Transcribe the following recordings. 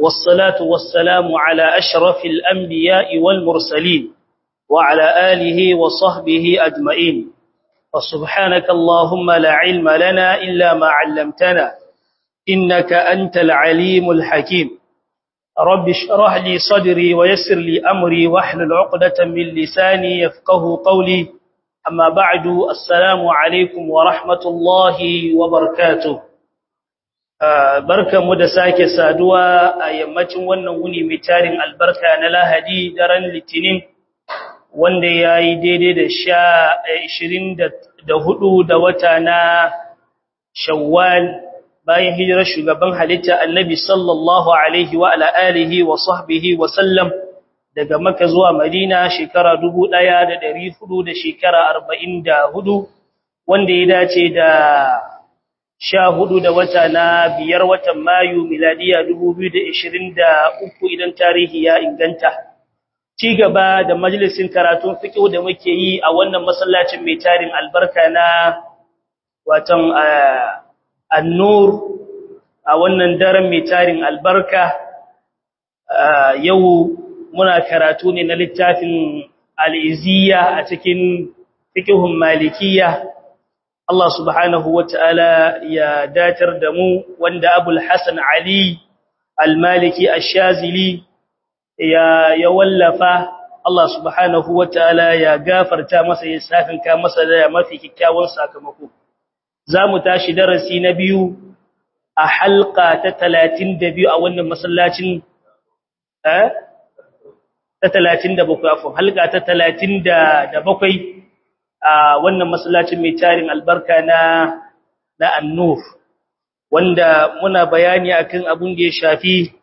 والصلاة والسلام على أشرف الأنبياء والمرسلين وعلى آله وصحبه أجمعين وسبحانك اللهم لا علم لنا إلا ما علمتنا إنك أنت العليم الحكيم رب اشرح لي صدري ويسر لي أمري واحلل عقدة من لساني يفقه قولي أما بعد السلام عليكم ورحمة الله وبركاته barka mu da sake saduwa a yammacin wannan wuni mai tarin albarka na lahadi daren litinin wanda ya yi daidai da sha ishirin da hudu da wata na shawwal bayan hijirar shugaban halitta annabi sallallahu alaihi wa ala alihi wa sahbihi wa sallam daga maka zuwa madina shekara dubu ɗaya da ɗari hudu da shekara arba'in da hudu wanda ya dace da sha hudu da wata na biyar watan mayu miladiya dubu biyu da ishirin da uku idan tarihi ya inganta ci gaba da majalisin karatun fiƙo da muke yi a wannan masallacin mai tarin albarka na watan annur a wannan daren mai tarin albarka yau muna karatu ne na littafin al'iziya a cikin fiƙihun malikiya Allah subhanahu wa ta'ala ya datar da mu wanda Abul Hassan Ali al-Maliki al-Shazili ya, ya wallafa Allah subhanahu wa ta'ala ya gafarta masa ya safinka masa da mafi kyakkyawan sakamako. Za mu tashi darasi na biyu a halka ta talatin da biyu a wannan masallacin ta talatin da bakwai, afon halka ta talatin da bakwai a wannan masallacin mai tarin albarka na na annur wanda muna bayani akan abun da ya shafi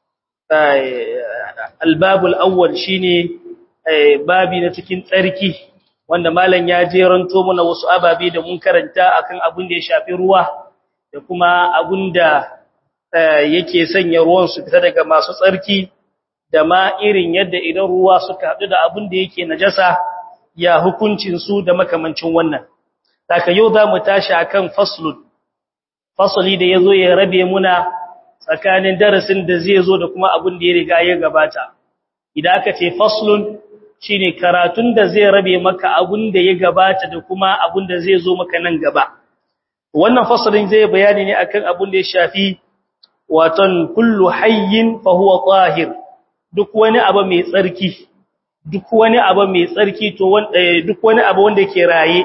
albabul awwal shine babi na cikin tsarki wanda malam ya jeranto mana wasu ababe da mun karanta akan abun da ya shafi ruwa da kuma abun da yake sanya ruwan su fita daga masu tsarki da ma irin yadda idan ruwa suka haɗu da abun da yake najasa ya hukuncin su da makamancin wannan saka yau za mu tashi akan faslun fasali da yazo ya rabe muna tsakanin darasin da zai zo da kuma abin da ya riga ya gabata idan aka ce faslun shine karatun da zai rabe maka abin da ya gabata da kuma abin da zai zo maka nan gaba wannan fasalin zai bayani ne akan abin da ya shafi waton kullu hayyin fa huwa tahir duk wani abu mai tsarki duk wani abu mai tsarki to duk wani abu wanda yake raye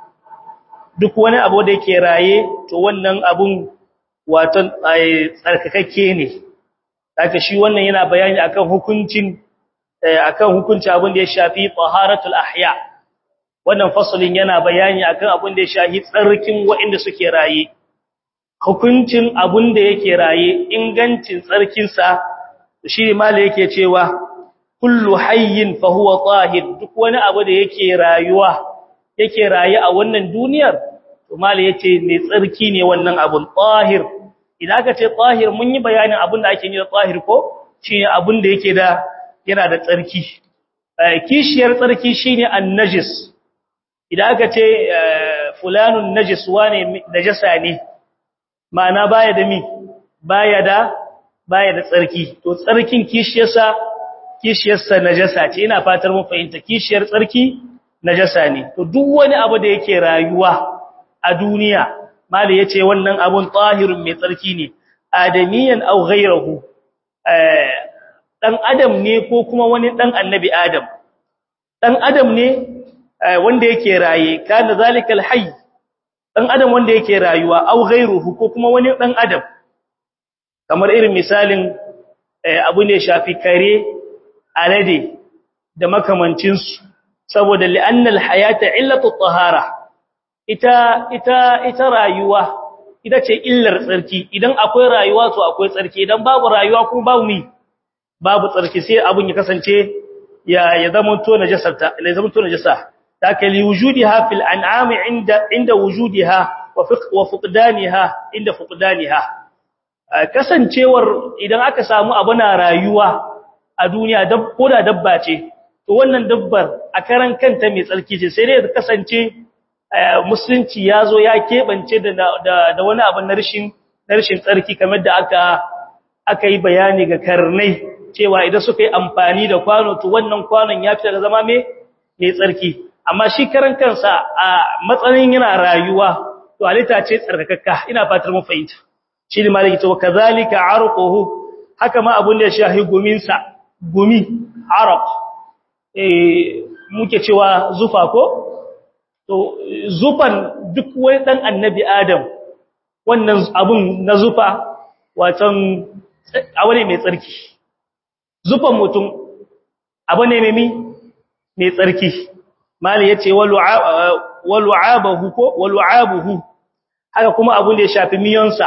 duk wani abu da yake raye to wannan abun waton tsarkakakke ne haka shi wannan yana bayani akan hukuncin akan hukunci abin da ya shafi taharatul ahya wannan fasalin yana bayani akan abin da ya shafi tsarkin waɗanda suke raye hukuncin abin da yake raye ingancin tsarkin sa shi mala yake cewa kullu hayyin fa huwa tahir duk wani abu da yake rayuwa yake raye a wannan duniyar to mali yace mai tsarki ne wannan abun tahir idan aka ce tahir mun yi bayanin abun da ake yi da tahir ko shine abun da yake da yana da tsarki kishiyar tsarki shine an-najis idan aka ce fulanun najis wane najasa ne ma'ana baya da mi baya da baya da tsarki to tsarkin kishiyarsa kishiyarsa najasa ce ina fatar mun fahimta kishiyar tsarki najasa ne to duk wani abu da yake rayuwa a duniya mali yace wannan abun tahirun mai tsarki ne adamiyan aw ghayruhu eh dan adam ne ko kuma wani dan annabi adam dan adam ne wanda yake raye kana zalikal hayy dan adam wanda yake rayuwa aw ghayruhu ko kuma wani dan adam kamar irin misalin abu ne shafi kare alade da makamancinsu saboda li'annal hayata illatu tahara ita ita ita rayuwa ita ce illar tsarki idan akwai rayuwa to akwai tsarki idan babu rayuwa kuma babu mi babu tsarki sai abun ya kasance ya ya zama to najasarta ya zama to najasa taka li wujudiha fil an'am inda inda wujudiha wa fuqdaniha inda fuqdaniha kasancewar idan aka samu abu na rayuwa a duniya dab ko da dabba ce to wannan dabbar a karan kanta mai tsarki ce sai dai ta kasance musulunci ya zo ya keɓance da wani abu na rashin tsarki kamar da aka aka yi bayani ga karnai cewa idan suka yi amfani da kwano to wannan kwanon ya fita da zama mai mai tsarki amma shi karan kansa a matsayin yana rayuwa to halitta ce tsarkakakka ina fatar mun fahimta shi ne malaki to kazalika arquhu haka ma abun da ya shahi gumin sa gumi arq eh muke cewa zufa ko to zufan duk wani dan annabi adam wannan abun na zufa watan abu ne mai tsarki zufan mutum abu ne mai mai tsarki mali yace walu'abahu ko walu'abuhu haka kuma abun da ya shafi miyonsa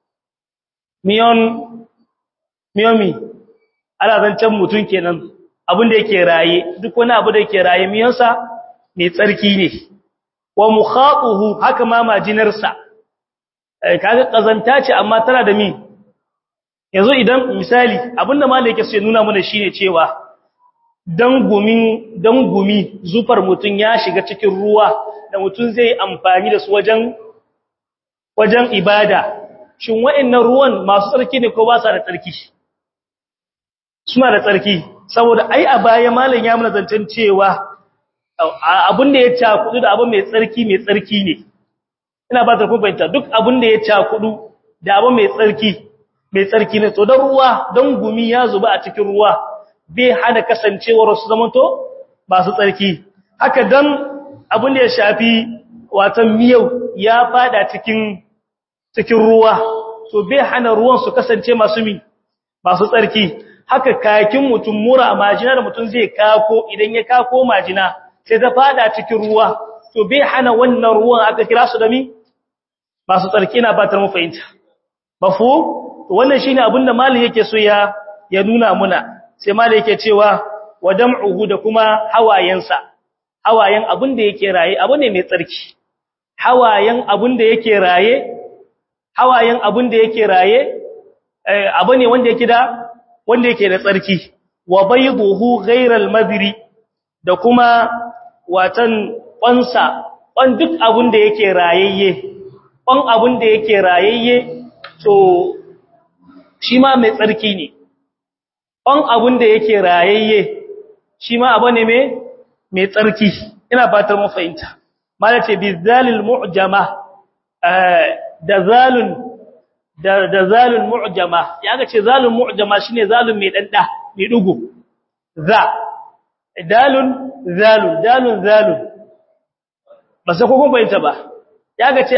miyon miyomi ana zancen mutum kenan abun da yake raye duk wani abu da yake raye miyonsa mai tsarki ne wa mukhatuhu haka ma majinarsa kaga kazanta ce amma tana da mi yanzu idan misali abinda malai yake so ya nuna mana shine cewa dan gumin dan gumi zufar mutun ya shiga cikin ruwa da mutun zai amfani da su wajen wajen ibada shin wa'annan ruwan masu tsarki ne ko ba sa da tsarki suna da tsarki saboda ai a baya malam ya mana zancen cewa abin da ya cakudu da abin mai tsarki mai tsarki ne ina ba ta fahimta duk abin da ya cakudu da abin mai tsarki mai tsarki ne to don ruwa don gumi ya zuba a cikin ruwa bai hana kasancewar su zamanto masu tsarki haka dan abin da ya shafi watan miyau ya fada cikin cikin ruwa to bai hana ruwan su kasance masu mi masu tsarki haka kakin mutum mura majina da mutum zai kako idan ya kako majina sai ta fada cikin ruwa to bai hana wannan ruwan aka kira su da mi masu tsarki na batar mu fahimta bafu to wannan shine abin da malin yake so ya ya nuna muna sai malin yake cewa wadam'uhu da kuma hawayensa hawayen abin da yake raye abu ne mai tsarki hawayen abin da yake raye hawayen abin da yake raye abu ne wanda yake da wanda yake da tsarki wa bayduhu ghayral madri da kuma watan kwansa kwan duk abin da yake rayayye kwan abin da yake rayayye to shi ma mai tsarki ne kwan abin da yake rayayye shi ma abu ne mai tsarki ina fatar mu fahimta mala ce bizalil mu'jama da zalun da zalun mu'jama ya ga ce zalun mu'jama shine zalun mai danda mai dugu za dalun zalun dalun zalun ba sai kun bayyana ba ya ga ce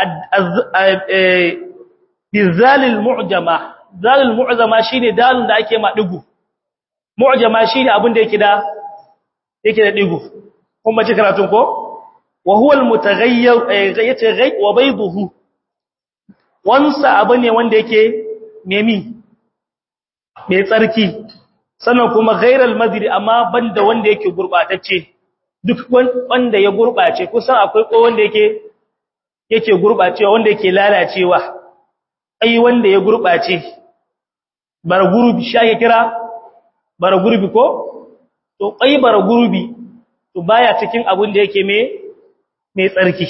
bizalil mu'jama zalul mu'jama shine dalun da ake ma dugu mu'jama shine abin da yake da yake da digu kun ba ci karatun ko wa huwa al-mutaghayyir yace ghai wa bayduhu wansa abu ne wanda yake memi mai tsarki sannan kuma ghairal madri amma banda wanda yake gurbatacce duk wanda ya gurbace kusan akwai ko wanda yake yake gurbacewa wanda yake lalacewa ai wanda ya gurbace bara gurbi shi ake kira bara gurbi ko to kai bara gurbi to baya cikin abin da yake me mai tsarki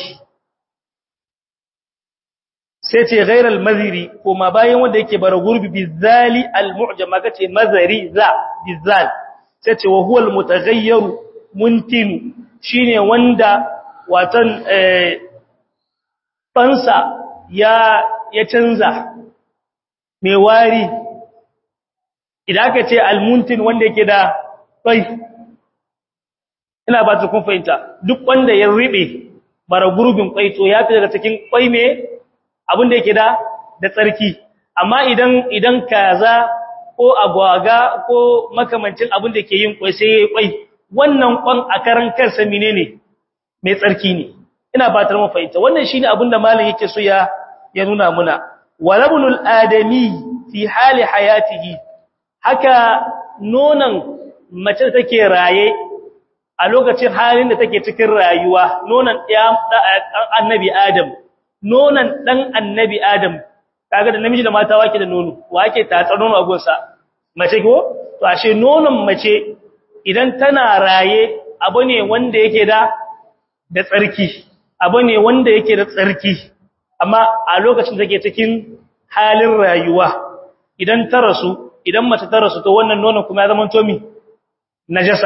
sai ce ghairal maziri kuma bayan wanda yake bara gurbi bizali almu'jama kace mazari za bizal sai ce wa huwa almutaghayyiru muntinu shine wanda watan eh fansa ya ya canza mai wari idan aka ce almuntin wanda yake da kai ina ba ta kun fahimta duk wanda ya ribe bara gurbin kwai to ya fi daga cikin kwai me abin da yake da da tsarki amma idan idan kaza ko agwaga ko makamancin abin da ke yin kwai sai yayi kwai wannan kwan a karan kansa menene mai tsarki ne ina fatar mu fahimta wannan shine abin da malam yake so ya ya nuna muna walabnul adami fi hali hayatihi haka nonan mace take raye a lokacin halin da take cikin rayuwa nonan annabi adam nonan dan annabi adam kaga da namiji da mata wake da nono wake tatsar nono a gonsa mace ko to ashe nonon mace idan tana raye abu ne wanda yake da da tsarki abu ne wanda yake da tsarki amma a lokacin da take cikin halin rayuwa idan ta rasu idan mace ta rasu to wannan nonon kuma ya zama to mi najasa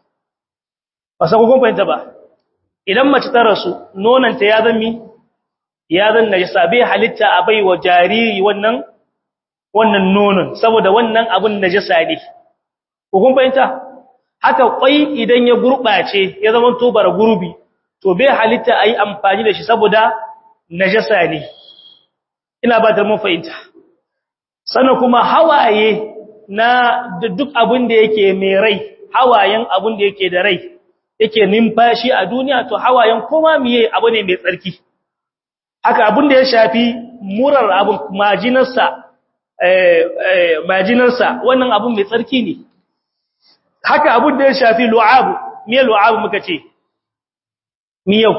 ba sa kun fahimta ba idan mace ta rasu nonon ta ya zama ya zan najasa bai halitta a bai wa jariri wannan wannan nonon saboda wannan abun najasa ne kun fahimta haka kwai idan ya gurbace ya zama to bara gurbi to bai halitta ayi amfani da shi saboda najasa ne ina ba da mun fahimta sannan kuma hawaye na duk abin da yake mai rai hawayen abin da yake da rai yake numfashi a duniya to hawayen kuma miye abu ne mai tsarki haka abin da ya shafi murar abin majinarsa majinarsa wannan abin mai tsarki ne haka abin da ya shafi lu'abu miye lu'abu muka ce miyau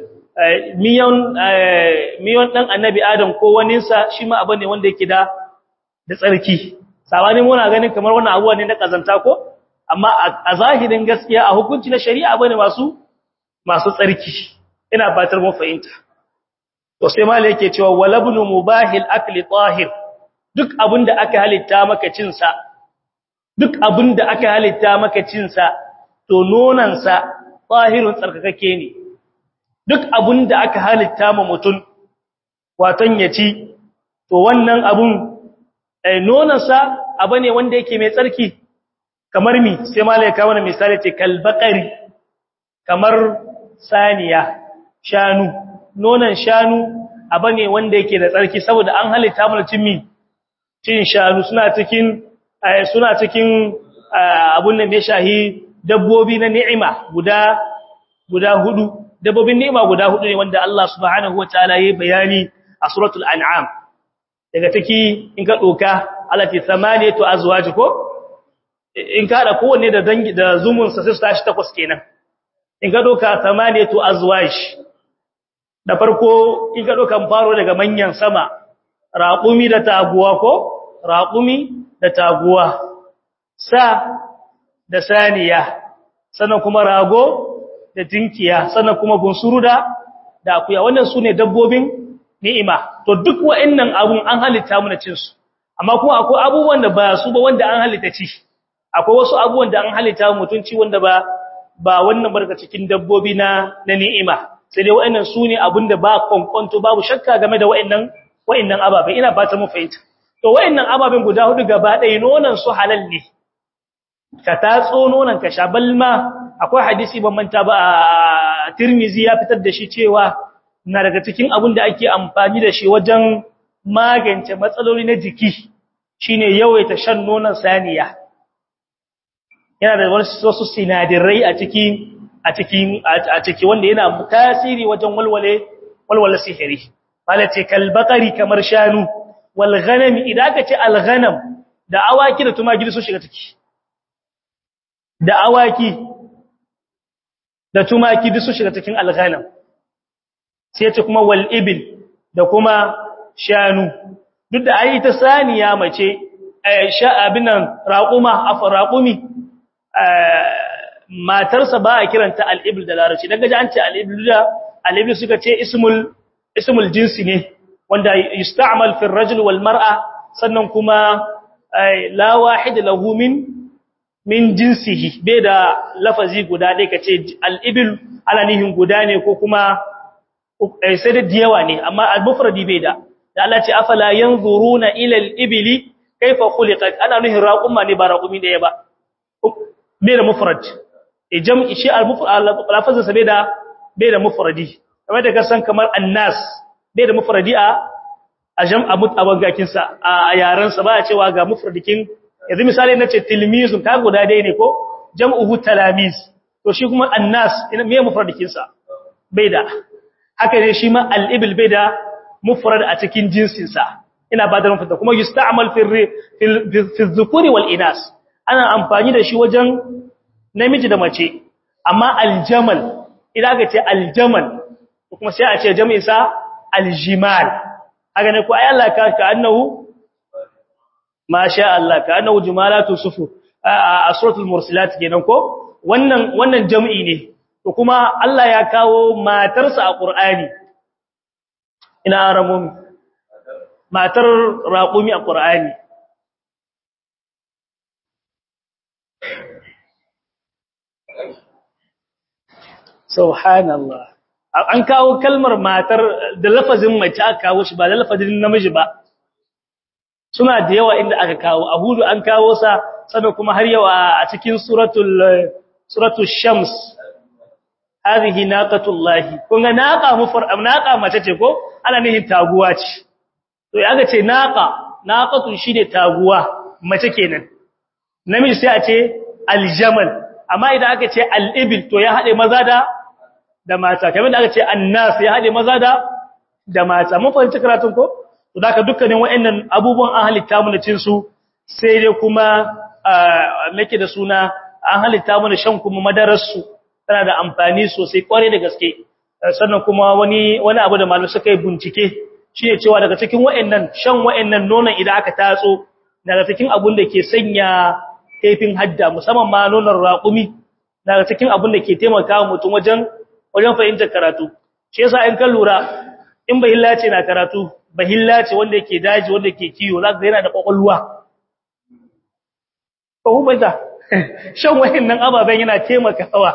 miyan miyan dan annabi adam ko waninsa shi ma abu ne wanda yake da da tsarki sabani muna ganin kamar wannan abuwa ne na kazanta ko amma a zahirin gaskiya a hukunci na shari'a bane masu masu tsarki ina fatar mun fahimta to sai malai yake cewa walabnu mubahil akli tahir duk abinda aka halitta maka cin sa duk abinda aka halitta maka cin sa to nonan sa tahirun tsarkakake ne duk abinda aka halitta ma mutun waton ya ci to wannan abun nonansa abu ne wanda yake mai tsarki kamar mi sai malai kawo na misali ce kalbakari kamar saniya shanu nonan shanu abu ne wanda yake da tsarki saboda an halitta mana cin mi cin shanu suna cikin suna cikin abun nan mai shahi dabbobi na ni'ima guda guda hudu dabbobin ni'ima guda hudu ne wanda Allah subhanahu wataala yayi bayani a suratul an'am daga take in ka doka alati thamaniyatu azwaj ko in ka da kowanne da dangi da zumun sa sai su tashi takwas kenan in ka doka thamaniyatu azwaj da farko in ka doka faro daga manyan sama raqumi da taguwa ko raqumi da taguwa sa da saniya sannan kuma rago da tinkiya sannan kuma bunsuru da da akuya wannan sune dabbobin ni'ima to duk wa'annan abun an halitta mu na cin su amma kuma akwai abubuwan da ba su ba wanda an halitta ci akwai wasu abubuwan da an halitta mutunci wanda ba ba wannan barka cikin dabbobi na na ni'ima sai dai wa'annan su ne abinda ba kwankwanto babu shakka game da wa'annan wa'annan ababen ina fata mu fahimta to wa'annan ababen guda hudu gaba ɗaya nonon su halal ne ka tatso nonon ka sha balma akwai hadisi ban manta ba a Tirmizi ya fitar da shi cewa na daga cikin abin da ake amfani da shi wajen magance matsaloli na jiki shine yawaita shan nonon saniya yana da wasu sinadirai a ciki a cikin a ciki wanda yana tasiri wajen walwale walwala sihiri malace kalbaqari kamar shanu wal ghanam idan aka ce al ghanam da awaki da tumaki su shiga ciki da awaki da tumaki duk su shiga cikin al ghanam sai ce kuma wal ibil da kuma shanu duk da ai ta saniya mace sha abinan raquma afa raqumi matarsa ba a kiranta al-ibl da larabci daga ji an ce al-ibl da al-ibl suka ce ismul ismul jinsi ne wanda yusta'mal fi ar-rajul wal mar'a sannan kuma la wahid lahu min min jinsihi bai da lafazi guda dai kace al-ibl ana nihin guda ne ko kuma sai da diyawa ne amma al-mufradi bai da da Allah ce afala yanzuruna ila al-ibli kayfa khuliqat ana nuhin raquma ne ba raqumi da ba bai da mufrad e jam'i shi al-lafazin sa bai da bai da mufradi kamar da kasan kamar annas bai da mufradi a a jam'a mutabangakin sa a yaran sa ba a cewa ga mufradikin yanzu misali nace tilmizun ka guda dai ne ko jam'uhu talamiz to shi kuma annas ina me mufradikin sa bai da haka ne shi ma al-ibl bai da mufrad a cikin jinsin sa ina ba da mufrad kuma yusta'mal fi fi dhukuri wal inas ana amfani da shi wajen namiji da mace amma aljamal idan aka ce aljamal kuma sai a ce jami'in sa aljimal haka ne ko ai Allah ka ka annahu masha Allah ka annahu jumalatu sufu a suratul mursalat kenan ko wannan wannan jami'i ne to kuma Allah ya kawo matarsa a Qur'ani ina aramun matar raqumi a Qur'ani subhanallah an kawo kalmar matar da lafazin mace aka kawo shi ba da lafazin namiji ba suna da yawa inda aka kawo a hudu an kawo sa sannan kuma har yawa a cikin suratul suratul shams hadhihi naqatullahi kun ga naqa mufar naqa mace ce ko ana nihin taguwa ce to ya ga ce naqa naqatu shine taguwa mace kenan namiji sai a ce aljamal amma idan aka ce al-ibil to ya hade maza da da mata kamar da aka ce annas ya hade maza da da mata mun fahimci karatun ko to da dukkanin wayannan abubuwan an halitta mu cin su sai dai kuma nake da suna an halitta mu shan kuma madarar su tana da amfani sosai kware da gaske sannan kuma wani wani abu da malamai suka yi bincike shine cewa daga cikin wayannan shan wayannan nonon idan aka tatso daga cikin abun da ke sanya kaifin hadda musamman ma nonon raƙumi daga cikin abun da ke taimaka mutum wajen wajen fahimtar karatu shi yasa in ka lura in bahilla ce na karatu bahilla ce wanda yake daji wanda yake kiyo zaka ga yana da kwakwalwa ko kuma da shan wayannan ababen yana taimakawa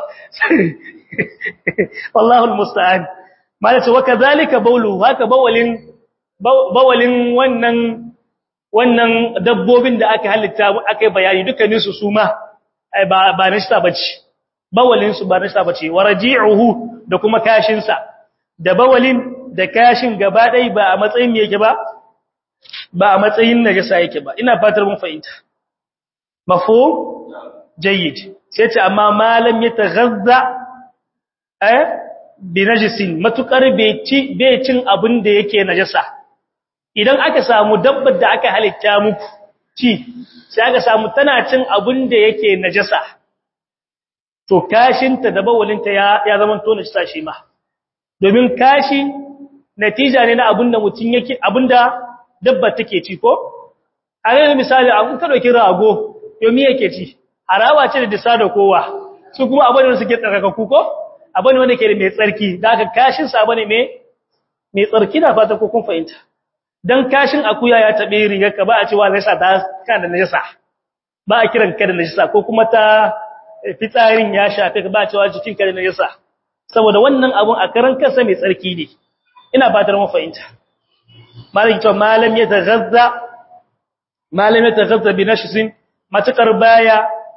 wallahi almusta'an malace wa kadhalika bawlu haka bawalin bawalin wannan wannan dabbobin da aka halitta aka bayani dukkanin su suma ba ba nista bace bawalin su ba nista bace waraji'uhu da kuma kashin sa da bawalin da kashin gaba dai ba a matsayin yake ba ba a matsayin najasa yake ba ina fatar mun fahimta mafhum jayyid sai ce amma malam ya taghazza eh bi najisin matukar bai ci bai cin abin da yake najasa idan aka samu dabbar da aka halitta muku ci sai aka samu tana cin abin da yake najasa to kashinta da bawalinta ya ya zama to najasa shi ma domin kashi natija ne na abin da mutun yake abin da dabba take ci ko a yanzu misali an ka dauki rago yomi yake ci harawa ce da disa da kowa su kuma abin da suke tsarkakaku ko abin wanda ke da mai tsarki da aka kashin sa bane mai mai tsarki da fata ko kun fahimta dan kashin akuya ya tabe rigar ka ba a cewa zai sa ta kan da najasa ba a kiran ka da najasa ko kuma ta fitsarin ya shafe ka ba a cewa jikin ka da najasa saboda wannan abun a karan kansa mai tsarki ne ina fatar mu fahimta malam to malam ya taghazza malam ya taghazza bi nashsin matakar baya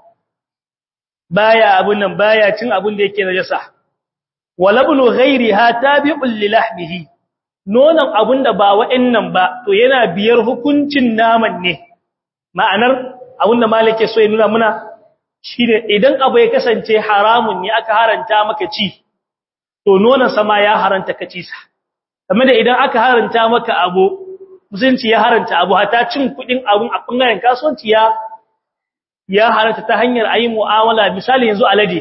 baya abun nan baya cin abun da yake najasa walabnu ghairiha tabi'un li lahmihi nonon abun da ba wa'annan ba to yana biyar hukuncin naman ne ma'anar abun da malike so ya nuna muna shine idan abu ya kasance haramun ne aka haranta maka ci to nonon sama ya haranta ka ci sa kamar da idan aka haranta maka abu musulunci ya haranta abu hata cin kudin abun a bangaren kasuwanci ya ya haranta ta hanyar ayi mu'amala misali yanzu alade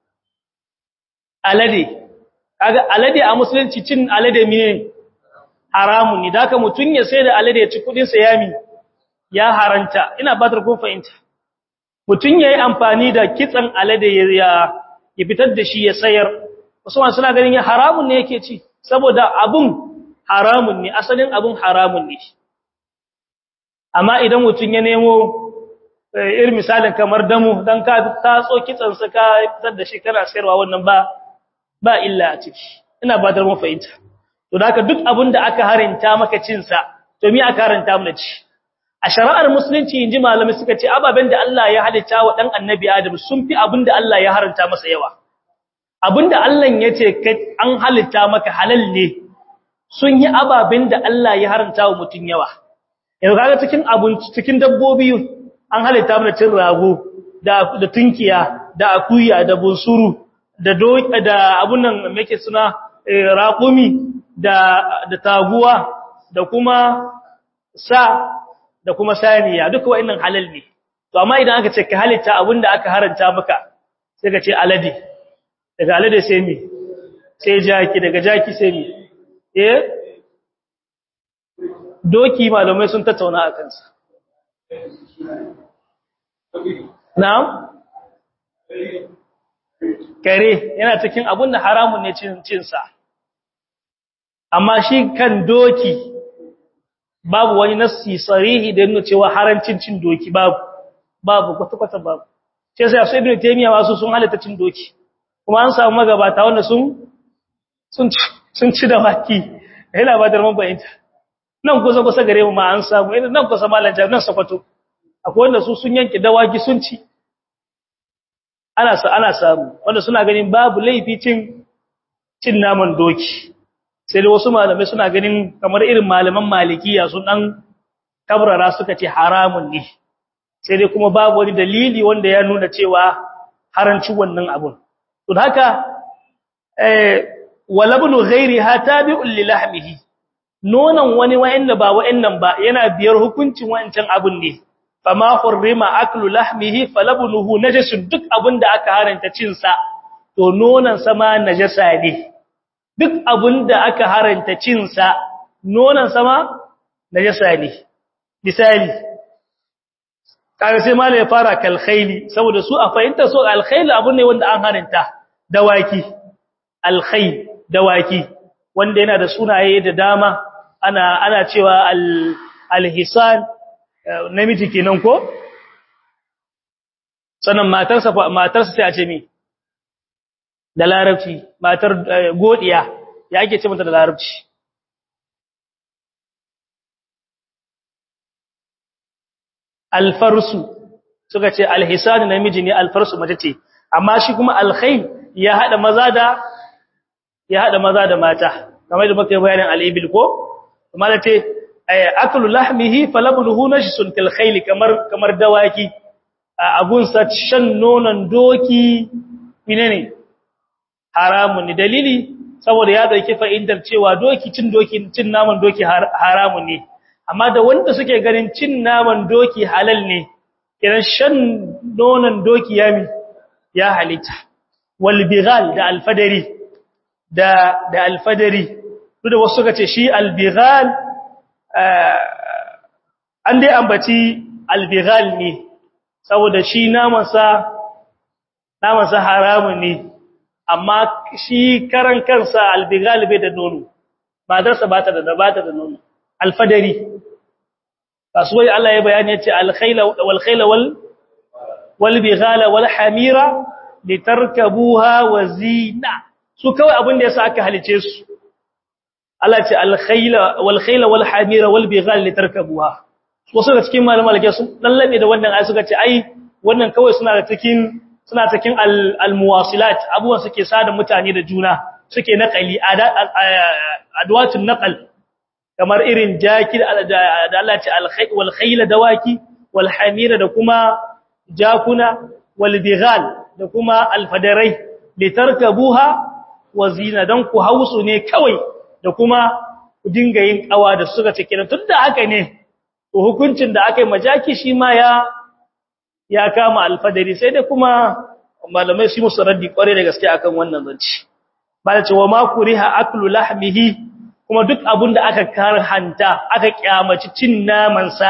alade kaga alade a musulunci cin alade mene haramun ne daka mutun ya sai da alade ya ci kudin sa yami ya haranta ina batar kun fahimta mutun yayi amfani da kitsan alade ya ya fitar da shi ya sayar Usman suna ganin ya haramun ne yake ci saboda abun haramun ne asalin abun haramun ne amma idan mutun ya nemo irin misalin kamar damu dan ka tatso kitsan sa ka fitar da shi kana sayarwa wannan ba ba illa a ciki ina ba da mu fahimta to da haka duk abin da aka harinta maka cin sa to me aka haranta mu ci a shari'ar musulunci inji malami suka ce ababen da Allah ya halitta wa dan annabi Adam sun fi abin da Allah ya haranta masa yawa abin da Allah ya ce an halitta maka halal ne sun yi ababen da Allah ya haranta wa mutun yawa yanzu kaga cikin abun cikin dabbobi an halitta mana cin rago da da tunkiya da akuya da bunsuru da doki da abun nan yake suna raqumi da da taguwa da kuma sa da kuma saniya duka wa'annan halal ne to amma idan aka ce ka halitta abinda aka haranta maka sai ka ce alade daga alade sai mi sai jaki daga jaki sai mi eh doki malamai sun tattauna a kansa na'am kare yana cikin abun da haramun ne cin sa amma shi kan doki babu wani nassi sarihi da yana cewa harancin cin doki babu babu kwata-kwata babu sai sai su ibnu taymiya wasu sun halatta cin doki kuma an samu magabata wanda sun sun sun ci da waki yana ba da mun bayanta nan kusa kusa gare mu ma an samu idan nan kusa malan jami'an nan sakwato akwai wanda su sun yanke dawaki sun ci ana sa ana samu wanda suna ganin babu laifi cin cin naman doki sai da wasu malamai suna ganin kamar irin malaman malikiya sun dan kabrara suka ce haramun ne sai dai kuma babu wani dalili wanda ya nuna cewa haranci wannan abun to haka eh walabnu ghairiha tabi'un li lahmihi nonon wani wa'anda ba wa'annan ba yana biyar hukuncin wa'ancan abun ne fama hurrima aklu lahmihi falabnuhu najasun duk abinda aka haranta cin sa to nonon sa ma najasa ne duk abinda aka haranta cin sa nonon sa ma najasa ne misali kaga sai malai ya fara kal khayli saboda su a fahimta so al khayl abun ne wanda an haranta dawaki al khayl dawaki wanda yana da sunaye da dama ana ana cewa al al hisan namiji kenan ko sannan matarsa matarsa sai a ce mi da larabci matar godiya ya ake ce mata da larabci alfarsu suka ce alhisan namiji ne alfarsu mace ce amma shi kuma alkhayl ya hada maza da ya hada maza da mata kamar da muka bayanin al-ibil ko kuma da ce aklu lahmihi falabnuhu najsun kal khayl kamar kamar dawaki abun sa shan nonon doki menene haramun ne dalili saboda ya dauki fa'idar cewa doki cin doki cin naman doki haramun ne amma da wanda suke ganin cin naman doki halal ne kiran shan nonon doki ya mi ya halitta wal bighal da alfadari da da alfadari duk da wasu suka ce shi albighal an dai ambaci albighal ne saboda shi namansa namansa haramun ne amma shi karan kansa albighal bai da nono madarsa ba ta da ba ta da nono alfadari kasuwai Allah ya bayani ya ce alkhayla wal khayla wal wal bighala wal hamira litarkabuha wa zina su kawai abin da yasa aka halice su Allah ce alkhayla wal khayla wal hamira wal bighal litarkabuha wasu da cikin malaman alke sun dallabe da wannan ayi suka ce ai wannan kawai suna da cikin suna cikin al muwasilat abubuwan suke sada mutane da juna suke naqali adwatun naqal kamar irin jaki da Allah ce alkhayl wal khayla dawaki wal hamira da kuma jakuna wal bighal da kuma alfadarai litarkabuha wa zina dan ku hausu ne kawai da kuma ku dinga yin kawa da suka ce kenan tunda haka ne to hukuncin da aka yi majaki shi ma ya ya kama alfadari sai da kuma malamai su musu raddi kware da gaske akan wannan zanci ba da cewa ma kuriha aklu lahmihi kuma duk abun da aka karhanta aka kyamaci cin naman sa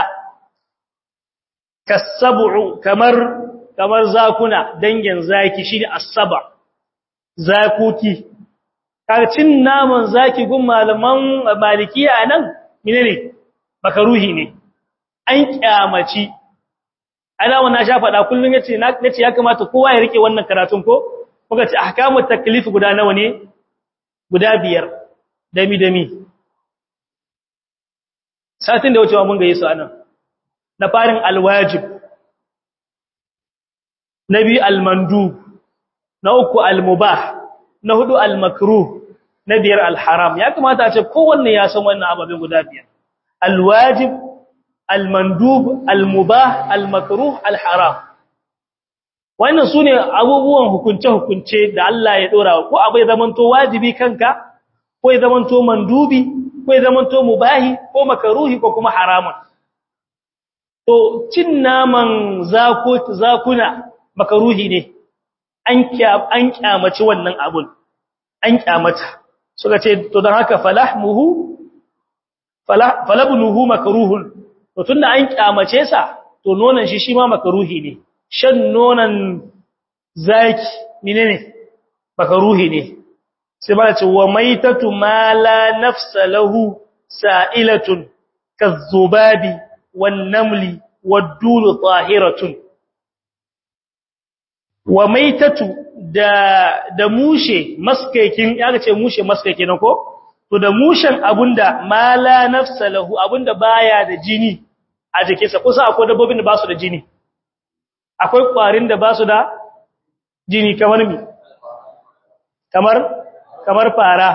kasabu kamar kamar zakuna dangin zaki shine asaba zakuki kaga cin naman zaki gun malaman malikiya nan menene makaruhi ne an kyamaci ana wannan sha fada kullun yace nace ya kamata kowa ya rike wannan karatun ko kuka ce ahkamut taklif guda nawa ne guda biyar dami dami satin da wucewa mun ga yesu anan na farin alwajib nabi almandub na uku almubah na hudu almakruh na biyar alharam ya kamata a ce kowanne ya san wannan ababen guda biyar alwajib almandub almubah almakruh alharam wannan sune abubuwan hukunce hukunce da Allah ya dora ko abai zamanto wajibi kanka ko ya zamanto mandubi ko ya zamanto mubahi ko makruhi ko kuma haramun to cin naman zakut zakuna makruhi ne an an kyamaci wannan abun an kyamata suka ce to dan haka falahmuhu falabnuhu makruhun to tunda an kyamace sa to nonon shi shi ma makruhi ne shan nonon zaki menene makruhi ne sai ba ce wa maitatu ma la nafsa lahu sa'ilatun kazubabi wan namli wad dulu tahiratun wa maitatu da da mushe maskaikin ya ce mushe maskaiki na ko to da mushen abunda mala nafsa lahu abunda baya da jini a jikinsa kusa akwai dabbobin da ba su da jini akwai kwarin da ba su da jini kamar mi kamar kamar fara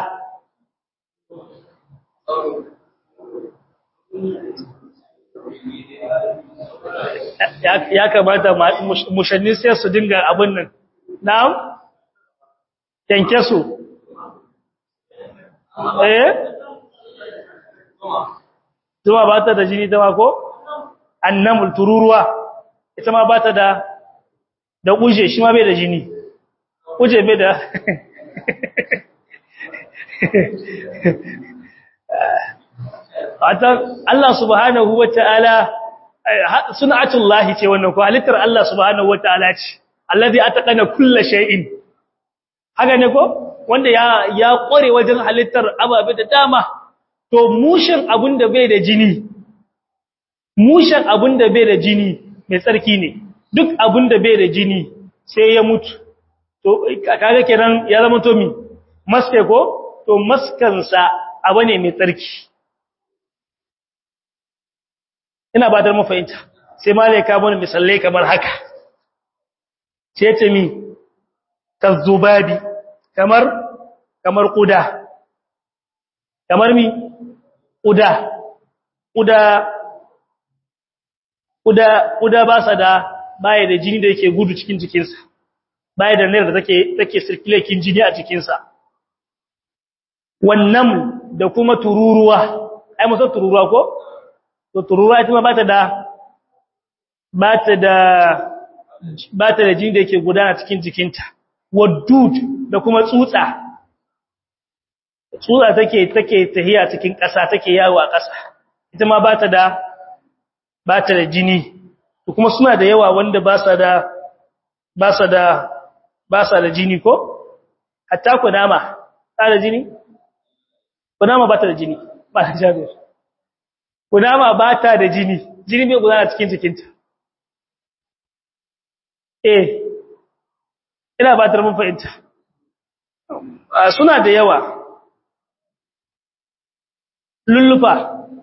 ya kamata mushanni sai su dinga abin nan na'am yanke su eh zuma ba ta da jini ta ko annamul tururuwa ita ma ba ta da da kuje shi ma bai da jini kuje bai da Allah subhanahu wa ta'ala sun'atullahi ce wannan ko halittar Allah subhanahu wa ta'ala ce allazi ataqana kulli shay'in haka ne ko wanda ya ya kware wajen halittar ababe da dama to mushin abunda bai da jini mushin abunda bai da jini mai tsarki ne duk abunda bai da jini sai ya mutu to kaga kenan ya zama to mi maske ko to maskansa abu ne mai tsarki ina ba da mafahimta sai malaika bane misalai kamar haka sai ce mi kazubabi kamar kamar kuda kamar mi kuda kuda kuda kuda ba sa da baya da jini da yake gudu cikin jikinsa baya da nar da take take circulating jini a jikinsa wannan da kuma tururuwa ai musa tururuwa ko to tururuwa ita ma bata da bata da bata da jini da yake gudana cikin jikinta wadud da kuma tsutsa tsutsa take take tahiya cikin ƙasa take yawo a ƙasa ita ma bata da bata da jini to kuma suna da yawa wanda ba sa da ba sa da ba sa da jini ko hatta kunama ta da jini kunama bata da jini ba ta jabir kunama bata da jini jini bai gudana cikin jikinta eh ina ba ta mun fahimta suna da yawa lullufa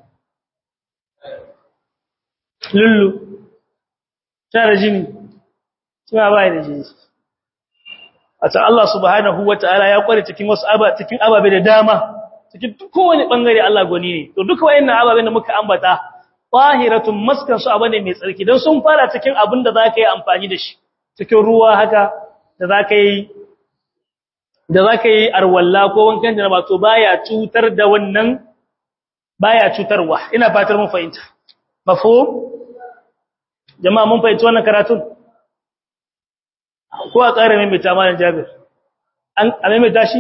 lullu tana da jini suna bai da jini a ta Allah subhanahu wa ta'ala ya kware cikin wasu aba cikin ababe da dama cikin kowane bangare Allah goni ne to duka wayannan ababen da muka ambata tahiratun maskan su abane mai tsarki dan sun fara cikin abin da zaka yi amfani da shi cikin ruwa haka da zaka yi da zaka yi arwalla ko wankan janaba to baya cutar da wannan baya cutarwa ina fatar mun fahimta mafhum jama'a mun fahimci wannan karatun ko a ƙara mai mita malam Jabir an mai tashi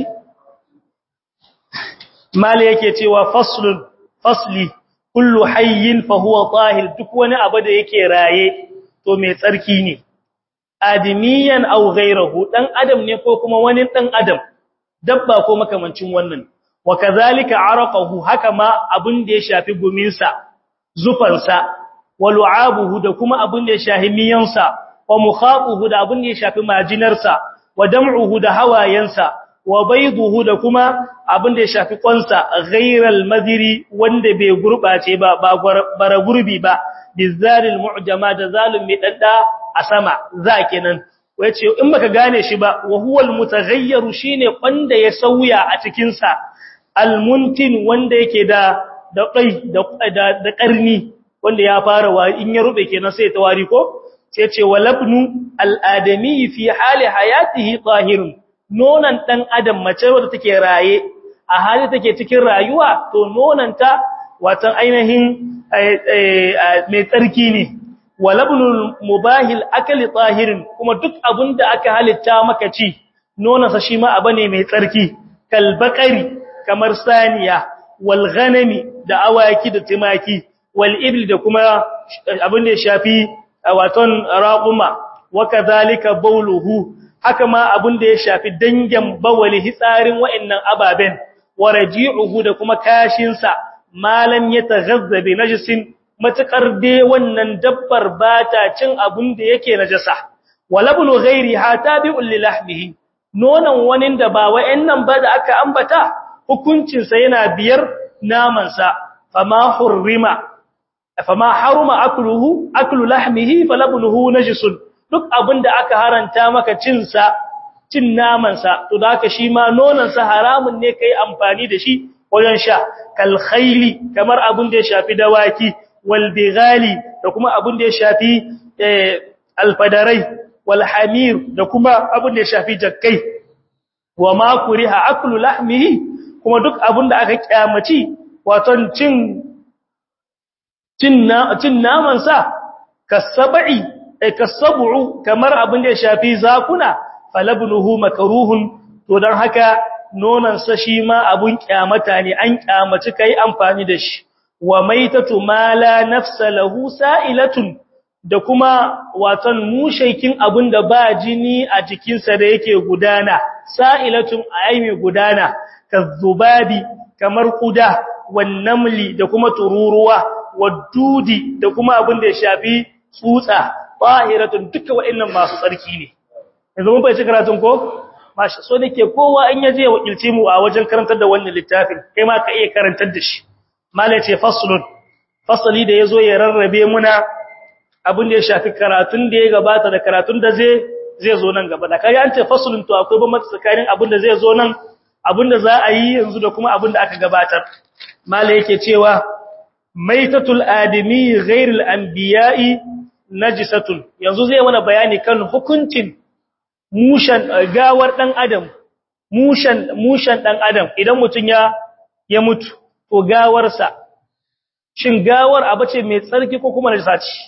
mali yake cewa faslun fasli kullu hayyin fa huwa tahir duk wani abu da yake raye to mai tsarki ne adimiyan aw ghayruhu dan adam ne ko kuma wani dan adam dabba ko makamancin wannan wa kazalika araqahu haka ma abin da ya shafi guminsa zufansa wa lu'abuhu da kuma abin da ya shafi miyansa wa mukhaquhu da abin da ya shafi majinarsa wa dam'uhu da hawayensa wa bayduhu da kuma abin da ya shafi kwansa ghairal madiri wanda bai gurbace ba ba bara gurbi ba bizalil mu'jama da zalim mai dadda a sama za kenan wace in baka gane shi ba wa huwal mutaghayyiru shine wanda ya sauya a cikin sa almuntin wanda yake da da kai da da karni wanda ya fara wa in ya rube kenan sai ta wari ko sai ce walabnu al'adami fi hali hayatihi tahirun nonan dan adam mace wadda take raye a hali take cikin rayuwa to nonanta watan ainihin mai tsarki ne walabnu mubahil akali tahirin kuma duk abinda aka halitta maka ci nonansa shi ma abane mai tsarki kalbakari kamar saniya wal ghanami da awaki da timaki wal ibli da kuma abin da ya shafi waton raquma wa kadhalika bawluhu haka ma abin da ya shafi dangin bawali hitsarin wa'annan ababen wa raji'uhu da kuma kashin sa malam yataghazza bi najisin matakar dai wannan dabbar bata cin abin da yake najasa walabnu ghairiha tabi'un li lahmihi nonon wani da ba wa'annan ba da aka ambata hukuncin sa yana biyar naman sa fama hurrima fama haruma akluhu aklu lahmihi falabnuhu najisun duk abinda aka haranta maka cin sa cin naman sa to da haka shi ma nonon sa haramun ne kai amfani da shi wajen sha kal khayli kamar abin da ya shafi dawaki wal bighali da kuma abin da ya shafi alfadarai wal hamir da kuma abin da ya shafi jakkai wa ma kuriha aklu lahmihi kuma duk abin da aka kyamaci waton cin cin naman sa kasabi ay kasabu kamar abin da ya shafi zakuna falabnuhu makruhun to dan haka nonon sa shi ma abun kyamata ne an kyamaci kai amfani da shi wa maitatu ma la nafsa lahu sa'ilatun da kuma watan mushaikin abinda ba jini a jikinsa da yake gudana sa'ilatun ayi gudana kazzubabi kamar kuda wan namli da kuma tururuwa wadudi da kuma abinda ya shafi tsutsa tahiratun duka wa'annan masu tsarki ne yanzu mun fahimci karatun ko mashi so nake kowa in yaje ya wakilce mu a wajen karantar da wannan littafin kai ma ka iya karantar da shi malai ce faslun fasali da yazo ya rarrabe muna abin da ya shafi karatun da ya gabata da karatun da zai zai zo nan gaba da kai an ce faslun to akwai ban tsakanin abin da zai zo nan abin da za a yi yanzu da kuma abin da aka gabatar malai yake cewa maitatul adami ghairul anbiya'i najisatun yanzu zai mana bayani kan hukuncin mushan gawar dan adam mushan mushan dan adam idan mutun ya ya mutu to gawarsa shin gawar abace mai tsarki ko kuma najisa ce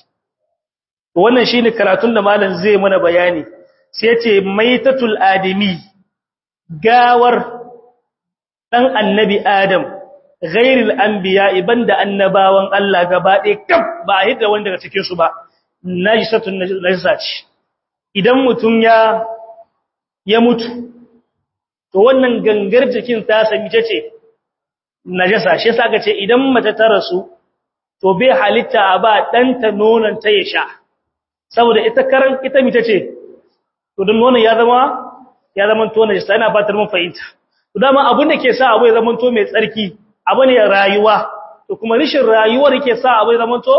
to wannan shine karatun da malam zai mana bayani sai yace maitatul adami gawar dan annabi adam ghairil anbiya ibanda annabawan Allah gaba ɗaya kaf ba hidda wanda daga cikin su ba najisatun najisa ce idan mutum ya ya mutu to wannan gangar jikin ta sami ce najasa shi yasa aka ce idan mace ta rasu to bai halitta a ba danta nonon ta ya sha saboda ita karan ita mita ce to don nonon ya zama ya zama to najasa ina fatar mun fahimta to dama abin da ke sa abu ya zama to mai tsarki abu ne rayuwa to kuma rishin rayuwar yake sa abu ya zama to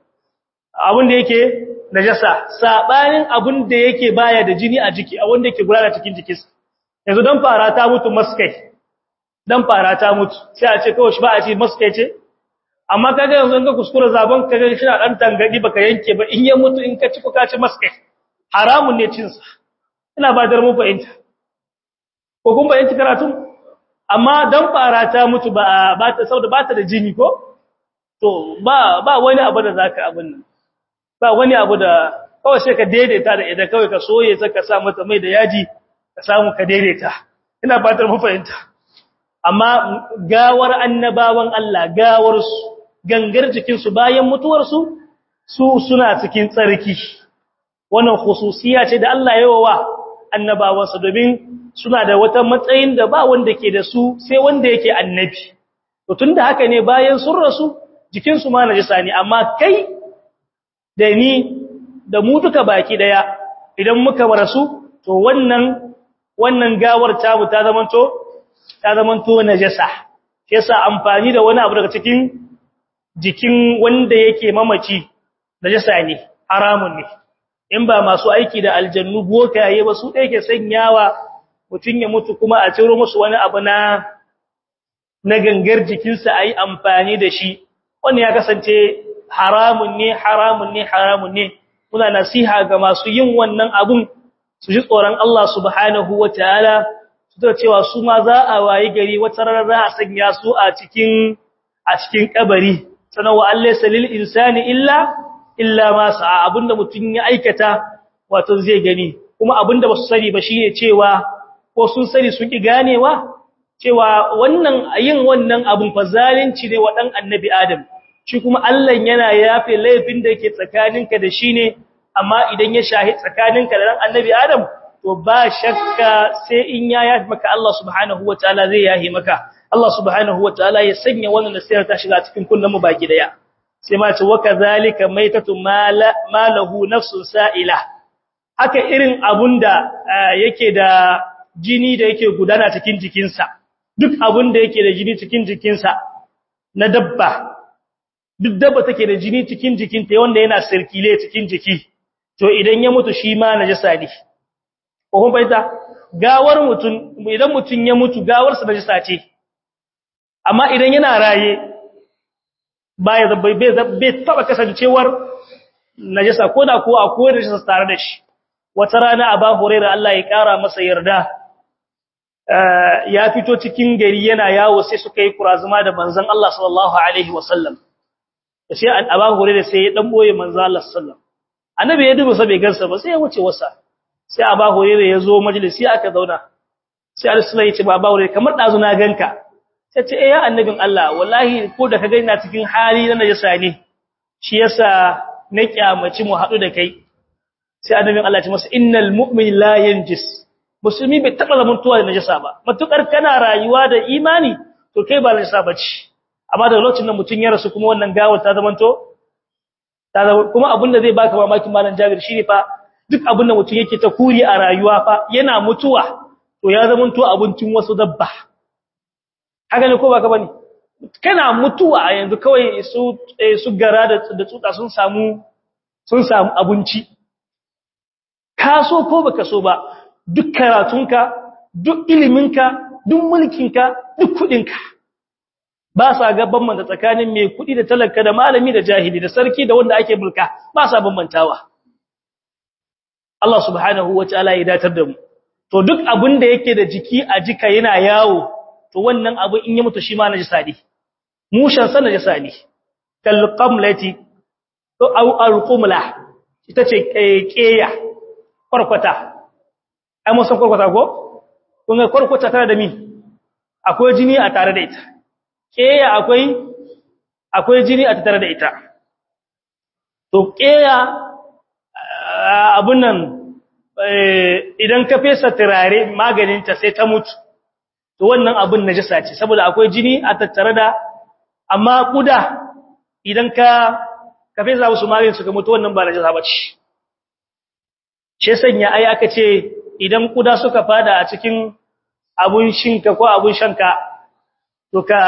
abin da yake najasa sabanin abin da yake baya da jini a jiki a wanda yake gudana cikin jikinsa yanzu dan fara ta mutu maskai dan fara ta mutu sai a ce kawai shi ba a ce maskai ce amma kaga yanzu in ka kuskura zaban kaga shi na dan tangadi baka yanke ba in ya mutu in ka ci ko ka ci maskai haramun ne cin sa ina ba dar mu fahimta ko kun bayanci karatu amma dan fara ta mutu ba ba ta saboda ba ta da jini ko to ba ba wani abu da zaka abin nan ba wani abu da kawai sai ka daidaita da idan kawai ka soye sai ka sa mata mai da yaji ka samu ka daidaita ina fatar mu fahimta amma gawar annabawan Allah gawar su gangar jikin su bayan mutuwar su su suna cikin tsarki wannan khususiya ce da Allah ya yawa annabawan sa domin suna da wata matsayin da ba wanda ke da su sai wanda yake annabi to tunda haka ne bayan sun rasu jikin su ma najisa ne amma kai da ni da mu duka baki daya idan muka rasu to wannan wannan gawar ta mu ta zamanto ta zamanto najasa yasa amfani da wani abu daga cikin jikin wanda yake mamaci najasa ne haramun ne in ba masu aiki da aljannu bokaye ba su da yake sanyawa mutun ya mutu kuma a ciro musu wani abu na na gangar jikinsa ayi amfani da shi wannan ya kasance haramun ne haramun ne haramun ne muna nasiha ga masu yin wannan abun su ji tsoron Allah subhanahu wataala su da cewa su ma za a wayi gari wata rana za a sanya su a cikin a cikin kabari sanan wa Allah salil insani illa illa ma sa'a abinda mutun ya aikata wato zai gani kuma abinda basu sani ba shine cewa ko sun sani sun ki ganewa cewa wannan yin wannan abun fa zalunci ne wa dan annabi adam shi kuma Allah yana yafe laifin da yake tsakaninka da shi ne amma idan ya shahi tsakaninka da ran annabi Adam to ba shakka sai in ya yafe maka Allah subhanahu wataala zai yahe maka Allah subhanahu wataala ya sanya wannan nasiha ta shiga cikin kullum mu baki daya sai ma ce waka zalika maitatu malahu nafsun sa'ila haka irin abun da yake da jini da yake gudana cikin jikinsa duk abun da yake da jini cikin jikinsa na dabba duk dabba take da jini cikin jikinta wanda yana sirkile cikin jiki to idan ya mutu shi ma najasa ne ko kun baita gawar mutun idan mutun ya mutu gawarsa najasa ce amma idan yana raye baya bai bai taba kasancewar najasa ko da ko akwai najasa tare da shi wata rana aba hurairah Allah ya kara masa yarda ya fito cikin gari yana yawo sai suka yi kurazuma da manzon Allah sallallahu alaihi wasallam sai aba hurairah sai ya dan boye manzon Allah sallallahu annabi ya duba sai bai gansa ba sai ya wuce wasa sai aba hurairah ya zo majalisi aka zauna sai Allah ya ce ba aba hurairah kamar dazu na ganka sai ce eh ya annabin Allah wallahi ko da ka ga ina cikin hali na najasa ne shi yasa na kyamaci mu hadu da kai sai annabin Allah ya ce masa innal mu'min la yanjis musulmi bai taba zamantowa da najasa ba matukar kana rayuwa da imani to kai ba najasa bace amma da lokacin da mutun ya rasu kuma wannan gawar ta zamanto ta zama kuma abin da zai baka mamakin malam Jabir shine fa duk abin da mutun yake ta kuri a rayuwa fa yana mutuwa to ya zamanto abincin wasu dabba haka ne ko baka bane kana mutuwa a yanzu kawai su su gara da da tsutsa sun samu sun samu abinci ka so ko baka so ba duk karatunka duk iliminka duk mulkinka duk kudinka ba sa ga bambanta tsakanin mai kudi da talaka da malami da jahili da sarki da wanda ake mulka ba sa bambantawa Allah subhanahu wataala ya datar da mu to duk abin da yake da jiki a jika yana yawo to wannan abu in ya mutu shi ma najisa ne mushan sa najisa ne kal qamlati to au alqumla ita ce keya kwarkwata ai mun san kwarkwata ko kun ga kwarkwata tare da mi akwai jini a tare da ita keya akwai akwai jini a tare da ita to keya abun nan idan ka fesa turare maganin ta sai ta mutu to wannan abun najasa ce saboda akwai jini a tattare da amma kuda idan ka ka fesa musu maganin su ga mutu wannan ba najasa bace shi sanya ai aka ce idan kuda suka fada a cikin abun shinka ko abun shanka to ka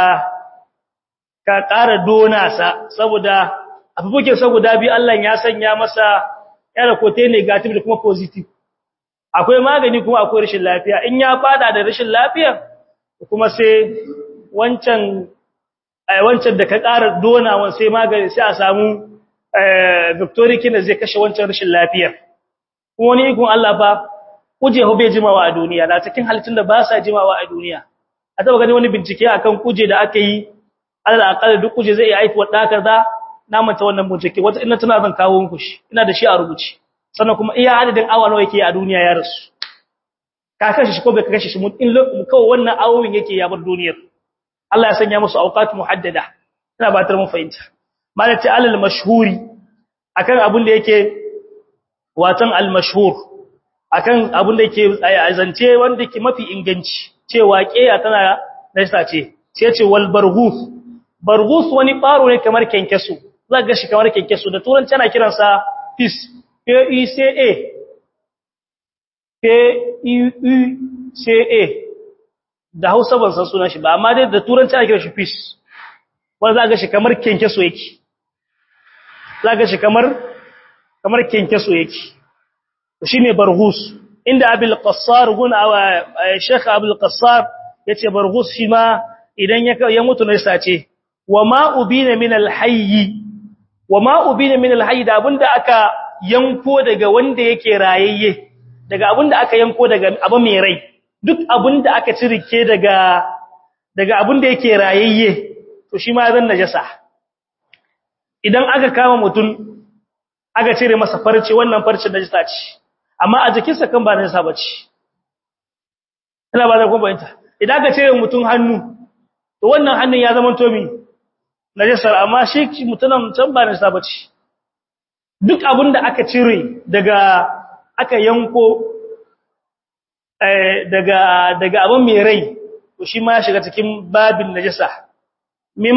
ka ƙara dona sa saboda abubuwan saboda bi Allah ya sanya masa yana kote negative da kuma positive akwai magani kuma akwai rashin lafiya in ya fada da rashin lafiya kuma sai wancan wancan da ka ƙara donawan sai magani sai a samu victorikin da zai kashe wancan rashin lafiya kuma wani ikon Allah ba kuje ho bai jimawa a duniya na cikin halittun da ba sa jimawa a duniya a taba gani wani bincike akan kuje da aka yi Allah akalla duk kuje zai aiki wa dakar da na manta wannan bincike wata ina tana zan kawo muku shi ina da shi a rubuce sannan kuma iya adadin awa nawa yake a duniya ya rasu ka kashe shi ko bai kashe shi mun in kawai wannan awowin yake ya bar duniyar Allah ya sanya musu awqat muhaddada ina ba tar mun fahimta malati alal mashhuri akan abin da yake watan al mashhur akan abin da yake azance wanda yake mafi inganci cewa kiya tana nasa ce sai ce wal barghus barghus wani baro ne kamar kenkesu zaka ga shi kamar kenkesu da turanci ana kiransa fish P E C A P E U C A da Hausa ban san sunan shi ba amma dai da turanci ana kiran shi fish wanda zaka ga shi kamar kenkeso yake zaka ga shi kamar kamar kenkeso yake shine barghus inda abil qassar gun aw sheikh abul qassar yace barghus shi ma idan ya mutu ne sace wa ma ubina min al hayy wa ma ubina min al hayy da abinda aka yanko daga wanda yake rayayye daga abinda aka yanko daga abu mai rai duk abinda aka cirike daga daga abinda yake rayayye to shi ma zan najasa idan aka kama mutum aka cire masa farce wannan farce najasa ce amma a jikinsa kan ba najasa bace ina ba da kuma bayanta idan aka cire mutum hannu to wannan hannun ya zama to mi najasar amma shi mutunan can ba najasa bace duk abin da aka cire daga aka yanko daga daga abin mai rai to shi ma ya shiga cikin babin najasa mim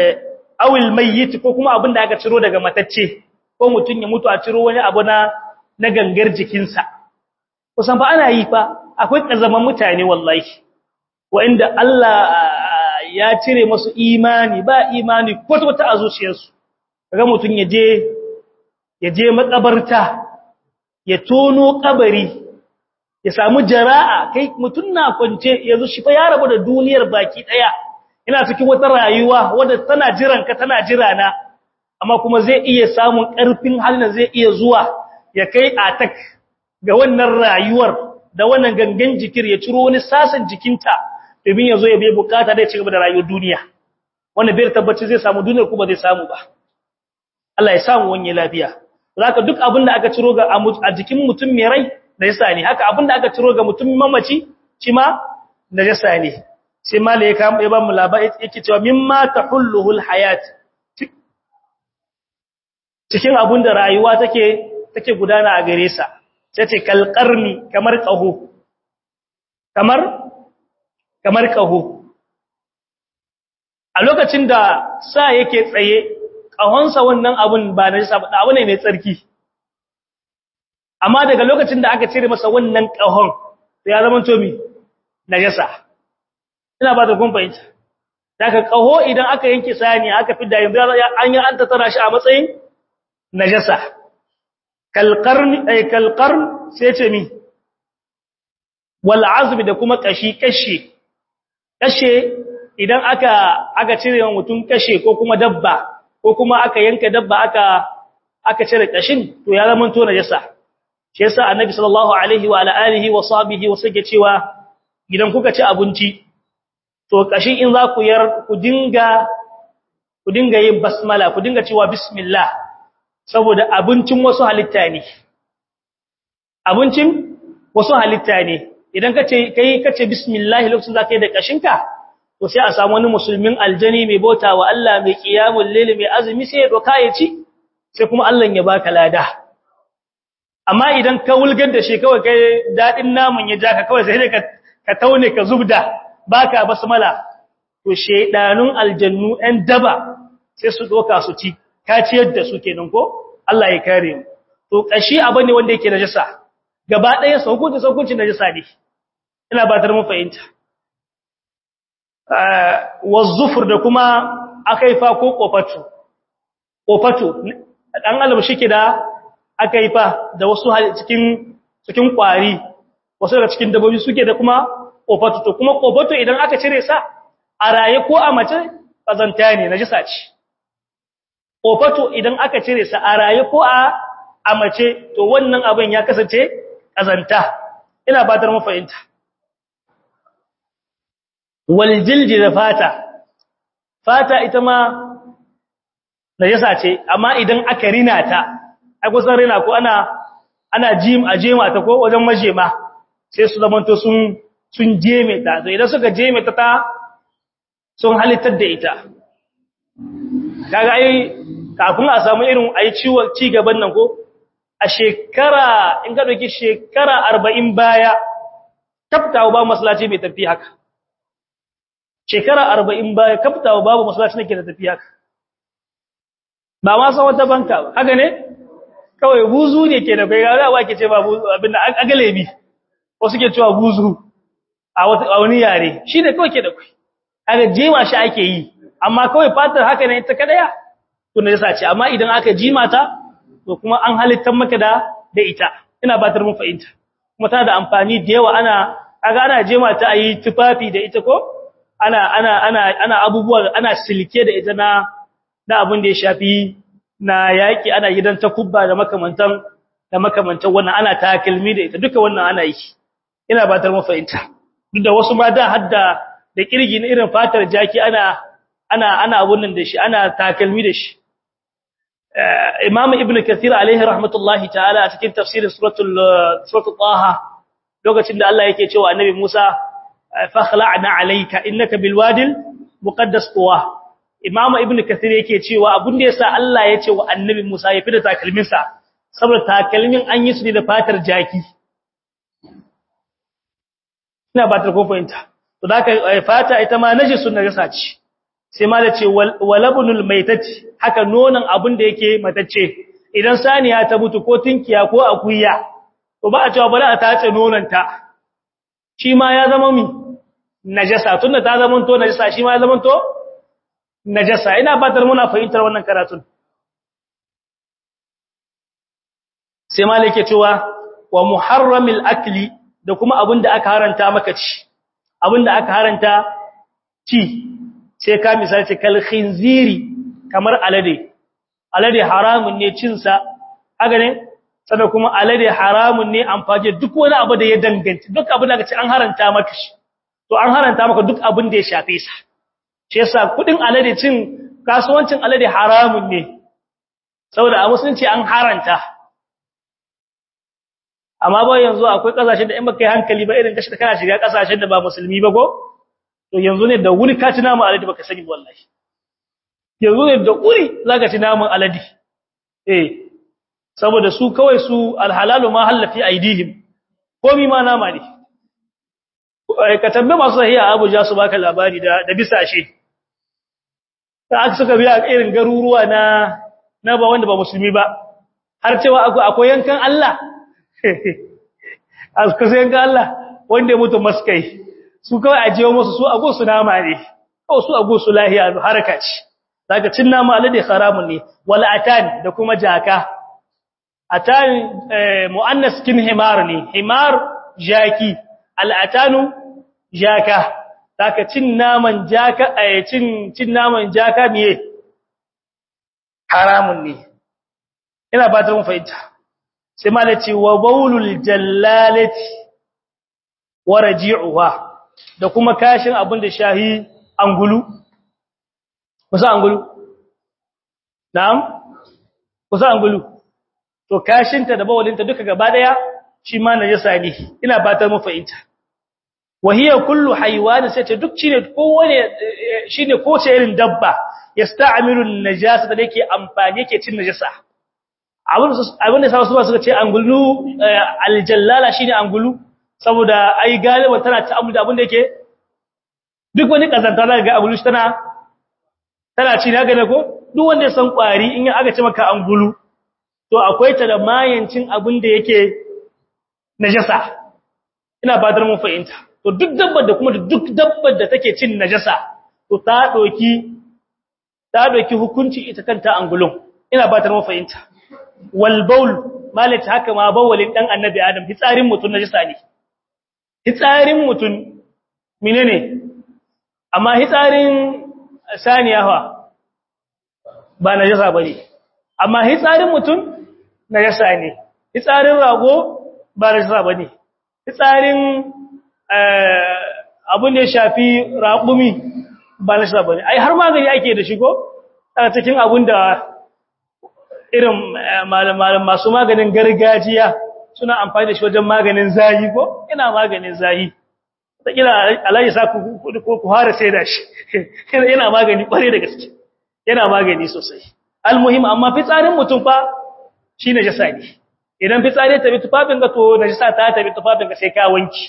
awil mayyit ko kuma abin da aka ciro daga matacce ko mutun ya mutu a ciro wani abu na na gangar jikinsa kusan fa ana yi fa akwai kazaman mutane wallahi wanda Allah ya cire masu imani ba imani kwata-kwata a zuciyarsu kaga mutun ya je ya je makabarta ya tono kabari ya samu jara'a kai mutun na kwance yanzu shi fa ya rabu da duniyar baki daya ina cikin wata rayuwa wadda tana jiran ka tana jira na amma kuma zai iya samun karfin halin zai iya zuwa ya kai atak ga wannan rayuwar da wannan gangan jikir ya ciro wani sasan jikinta domin ya zo ya bai bukata da ya ci gaba da rayuwar duniya wanda bai tabbaci zai samu duniyar kuma zai samu ba Allah ya samu wani lafiya zaka duk abin da aka ciro ga a jikin mutum mai rai da yasa ne haka abin da aka ciro ga mutum mamaci shi ma da yasa ne sai mala ya kama ya ba mu labari yake cewa mimma tahulluhul hayat cikin abin da rayuwa take take gudana a gare sa sai ce kalqarni kamar qaho kamar kamar qaho a lokacin da sa yake tsaye ƙahonsa wannan abun ba na jisa ba abu ne mai tsarki amma daga lokacin da aka cire masa wannan ƙahon ya zama tomi na jasa ina ba da kumfahimta daga ƙaho idan aka yanke sani aka fi da yanzu an yi an tattara shi a matsayin na jasa kalƙarn sai ce mi wal azumi da kuma ƙashi ƙashe ƙashe idan aka aka cire wa mutum ƙashe ko kuma dabba ko kuma aka yanka dabba aka aka cire kashin to ya zama to najasa shi yasa annabi sallallahu alaihi wa ala alihi wa sahbihi wa sake cewa idan kuka ci abinci to kashin in za ku yar ku dinga ku dinga yin basmala ku dinga cewa bismillah saboda abincin wasu halitta ne abincin wasu halitta ne idan kace kai kace bismillah lokacin zaka yi da kashinka to sai a samu wani musulmin aljani mai bauta wa Allah mai qiyamul layl mai azumi sai ya doka ya ci sai kuma Allah ya baka lada amma idan ka wulgar da shi kawai kai dadin namun ya jaka kawai sai ka ka taune ka zubda baka basmala to shedanun aljannu ɗan daba sai su doka su ci ka ciyar da su kenan ko Allah ya kare mu to kashi abin ne wanda yake najasa gaba ɗaya saukunci saukunci najasa ne ina ba tar mu fahimta wazzufur da kuma akaifa ko kofatu kofatu dan alam shike da akaifa da wasu cikin cikin kwari wasu daga cikin dabbobi suke da kuma kofatu to kuma kofatu idan aka cire sa a raye ko a mace kazanta ne najisa ce kofatu idan aka cire sa a raye ko a a mace to wannan abin ya kasance kazanta ina batar mu fahimta waljilji da fata fata ita ma najasa ce amma idan aka rina ta ai kusan rina ko ana ana jim a jema ta ko wajen majema sai su zamanto sun sun jeme ta to idan suka jeme ta ta sun halittar da ita kaga ai kafin a samu irin ai ciwon ci gaban nan ko a shekara in ka dauki shekara 40 baya taftawa ba masallaci mai tafi haka shekara arba'in baya kaftawa babu masallaci nake da tafiya ba ma san wata banka ba haka ne kawai buzu ne ke da kai ga wa ke ce ba buzu abinda agalebi wasu ke cewa buzu a wani yare shi ne kawai ke da kai kaga jema shi ake yi amma kawai fatar haka ne ta kadaya to ne yasa ce amma idan aka jima ta to kuma an halittar maka da da ita ina batar mun fahimta kuma tana da amfani da yawa ana kaga ana jema ta ayi tufafi da ita ko ana ana ana ana abubuwa ana silke da ita na na abin da ya shafi na yaki ana gidan takubba da makamantan da makamantan wannan ana takalmi da ita duka wannan ana yi ina batar mu fahimta duk da wasu ma da hadda da kirgi na irin fatar jaki ana ana ana abun nan da shi ana takalmi da shi Imam Ibn Kathir alaihi rahmatullahi ta'ala a cikin tafsirin suratul suratul Taha lokacin da Allah yake cewa Annabi Musa fakhla'na alayka innaka bilwadil muqaddas tuwa Imam Ibn Kathir yake cewa abun da yasa Allah ya ce wa Annabi Musa ya fida takalmin sa saboda takalmin an yi su ne da fatar jaki ina ba ta ko fahimta to da ka fata ita ma najisun najasa ce sai ma da ce walabunul maitati haka nonon abin da yake matacce idan saniya ta mutu ko tinkiya ko akuya to ba a cewa bari a tace nonanta shi ma ya zama mi najasa tunda ta zama to najasa shi ma ya zama to najasa ina batar muna fahimtar wannan karatun sai malike cewa wa muharramil akli da kuma abinda aka haranta maka ci abinda aka haranta ci sai ka misali ce kal khinziri kamar alade alade haramun ne cin sa haka ne sannan kuma alade haramun ne amfani duk wani abu da ya danganta duk abin da kace an haranta maka shi to an haranta maka duk abin da ya shafe sa shi yasa kudin alade cin kasuwancin alade haramun ne saboda a musulunci an haranta amma ba yanzu akwai kasashen da in baka yi hankali ba irin kashi kana shiga kasashen da ba musulmi ba ko to yanzu ne da wuri ka ci namun alade baka sani wallahi yanzu ne da wuri zaka ci namun alade eh saboda su kawai su alhalalu ma halafi aidihim komi ma nama ne ka tambaye masu sahiha Abuja su baka labari da da bisashe ta aka suka biya irin garuruwa na na ba wanda ba musulmi ba har cewa akwai yankan Allah aska sai yankan Allah wanda ya mutu maskai su kawai ajiye musu su ago su nama ne kawai su ago su lahiya haraka ce zaka cin nama alade haramun ne wal atan da kuma jaka atan muannas kin himar ne himar jaki al atanu jaka zaka cin naman jaka eh cin cin naman jaka miye haramun ne ina ba ta mun fahimta sai malaci wa baulul jallalati wa raji'uha da kuma kashin abin da shahi angulu kusa angulu na'am kusa angulu to kashinta da bawalinta duka gaba daya shi ma najasa ne ina fatar mu fahimta wa hiya kullu haywan sai ta duk shine kowane shine ko ce irin dabba yasta'milu an-najasa da yake amfani yake cin najasa abin abin da sa su ba suka ce angulu aljallala shine angulu saboda ai galiba tana ta'ammul da abin da yake duk wani kazanta da ga angulu tana tana ci na gane ko duk wanda ya san kwari in aka ce maka angulu to akwai ta da mayancin abin da yake najasa ina fadar mun fahimta to duk dabbar da kuma duk dabbar da take cin najasa to ta doki ta doki hukunci ita kanta angulun ina fadar mun fahimta wal baul malaka haka ma bawalin dan annabi adam hitsarin mutun najasa ne hitsarin mutun menene amma hitsarin saniya fa ba najasa bane amma hitsarin mutun najasa ne hitsarin rago ba najasa bane hitsarin abun da ya shafi raƙumi ba najasa bane ai har magani ake da shigo a cikin abun da irin malaman masu maganin gargajiya suna amfani da shi wajen maganin zahi ko ina maganin zahi ta kila alaji sa ku ku hara sai da shi yana magani kware da gaske yana magani sosai almuhim amma fitsarin mutum fa shi najasa ne idan fitsari ta bi tufafin ka to najasa ta ta bi tufafin ka sai ka wanki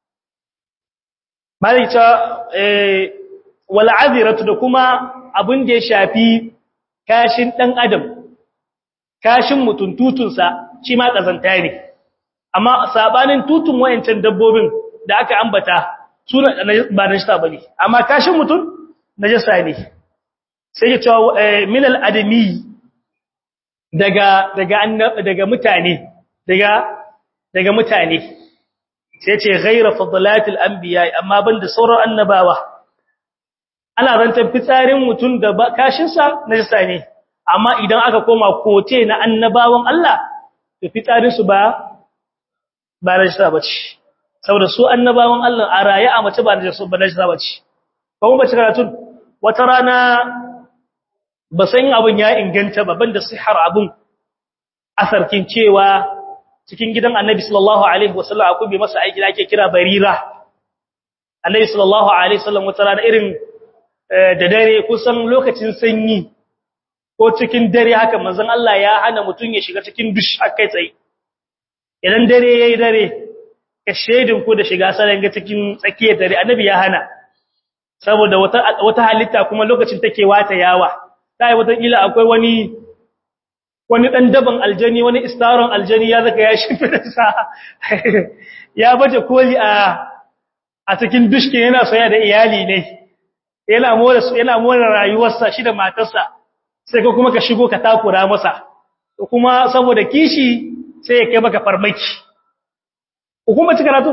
malika eh wal aziratu da kuma abin da ya shafi kashin dan adam kashin mutum tutunsa shi ma kazanta ne amma sabanin tutun wayancan dabbobin da aka ambata suna ba najasa bane amma kashin mutum najasa ne sai ya ce min al-adami daga daga daga mutane daga daga mutane sai ce ghayra fadlatil anbiya amma banda sauran annabawa ana rantar fitsarin mutum da kashin sa najasa ne amma idan aka koma kote na annabawan Allah to fitsarin su ba ba najasa bace saboda su annabawan Allah a raye a mace ba najasa ba najasa bace kuma bace karatun wata rana ba san abin ya inganta ba banda sihar abun asarkin cewa cikin gidan Annabi sallallahu alaihi wasallam akwai bai masa aiki da ake kira barira Annabi sallallahu alaihi wasallam wata rana irin da dare kusan lokacin sanyi ko cikin dare haka manzon Allah ya hana mutun ya shiga cikin dush akai tsaye idan dare yayi dare ka shedin ku da shiga sanan ga cikin tsakiyar dare Annabi ya hana saboda wata wata halitta kuma lokacin take wata yawa sai wata kila akwai wani wani dan daban aljani wani istaron aljani ya zaka ya shimfida sa ya baje koli a a cikin dushke yana soya da iyali ne yana more yana more rayuwarsa shi da matarsa sai ka kuma ka shigo ka takura masa kuma saboda kishi sai ya kai maka farmaki hukuma ci karatu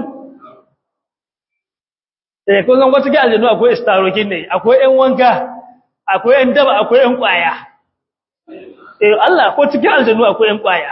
eh ko zan wata ga aljanu akwai istarokin ne akwai ƴan wanka akwai ƴan daba akwai ƴan kwaya eh Allah ko cikin aljanu akwai ƴan kwaya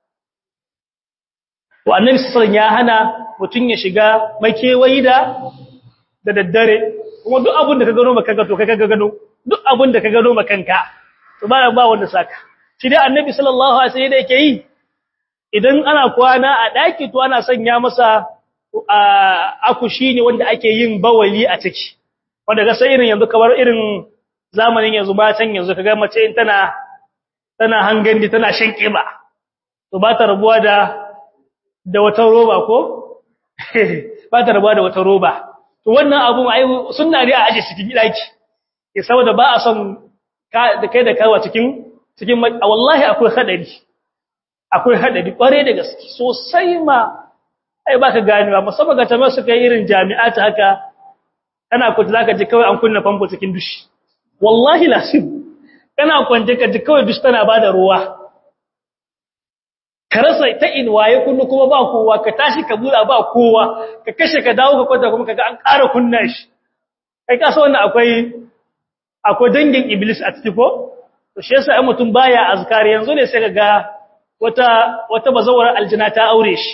to annabi sallallahu ya hana mutun ya shiga makewayi da da daddare kuma duk abin da ka gano maka to kai ka gano duk abin da ka gano makanka to ba ba wanda saka shi dai annabi sallallahu alaihi wasallam yake yi idan ana kwana a daki to ana sanya masa akushi ne wanda ake yin bawali a ciki wanda ga sai irin yanzu kamar irin zamanin yanzu matan yanzu kaga mace in tana tana hangandi tana shan kiba to ba ta rabuwa da da wata roba ko ba ta rabuwa da wata roba to wannan abun ai sunna ne a aje cikin daki eh saboda ba a son da kai da kawa cikin cikin wallahi akwai hadari akwai hadari kware da gaske sosai ma ai baka ganewa musamman ga tamar suka yi irin jami'at haka kana ku zaka ji kawai an kunna famfo cikin dushi wallahi lasim kana kwance ka ji kawai dushi tana bada ruwa ka rasa ta in waye kunnu kuma ba kowa ka tashi ka bura ba kowa ka kashe ka dawo ka kwanta kuma kaga an ƙara kunna shi kai ka san wannan akwai akwai dangin iblis a ciki ko to shi yasa ai mutum baya azkari yanzu ne sai kaga wata wata bazawar aljina ta aure shi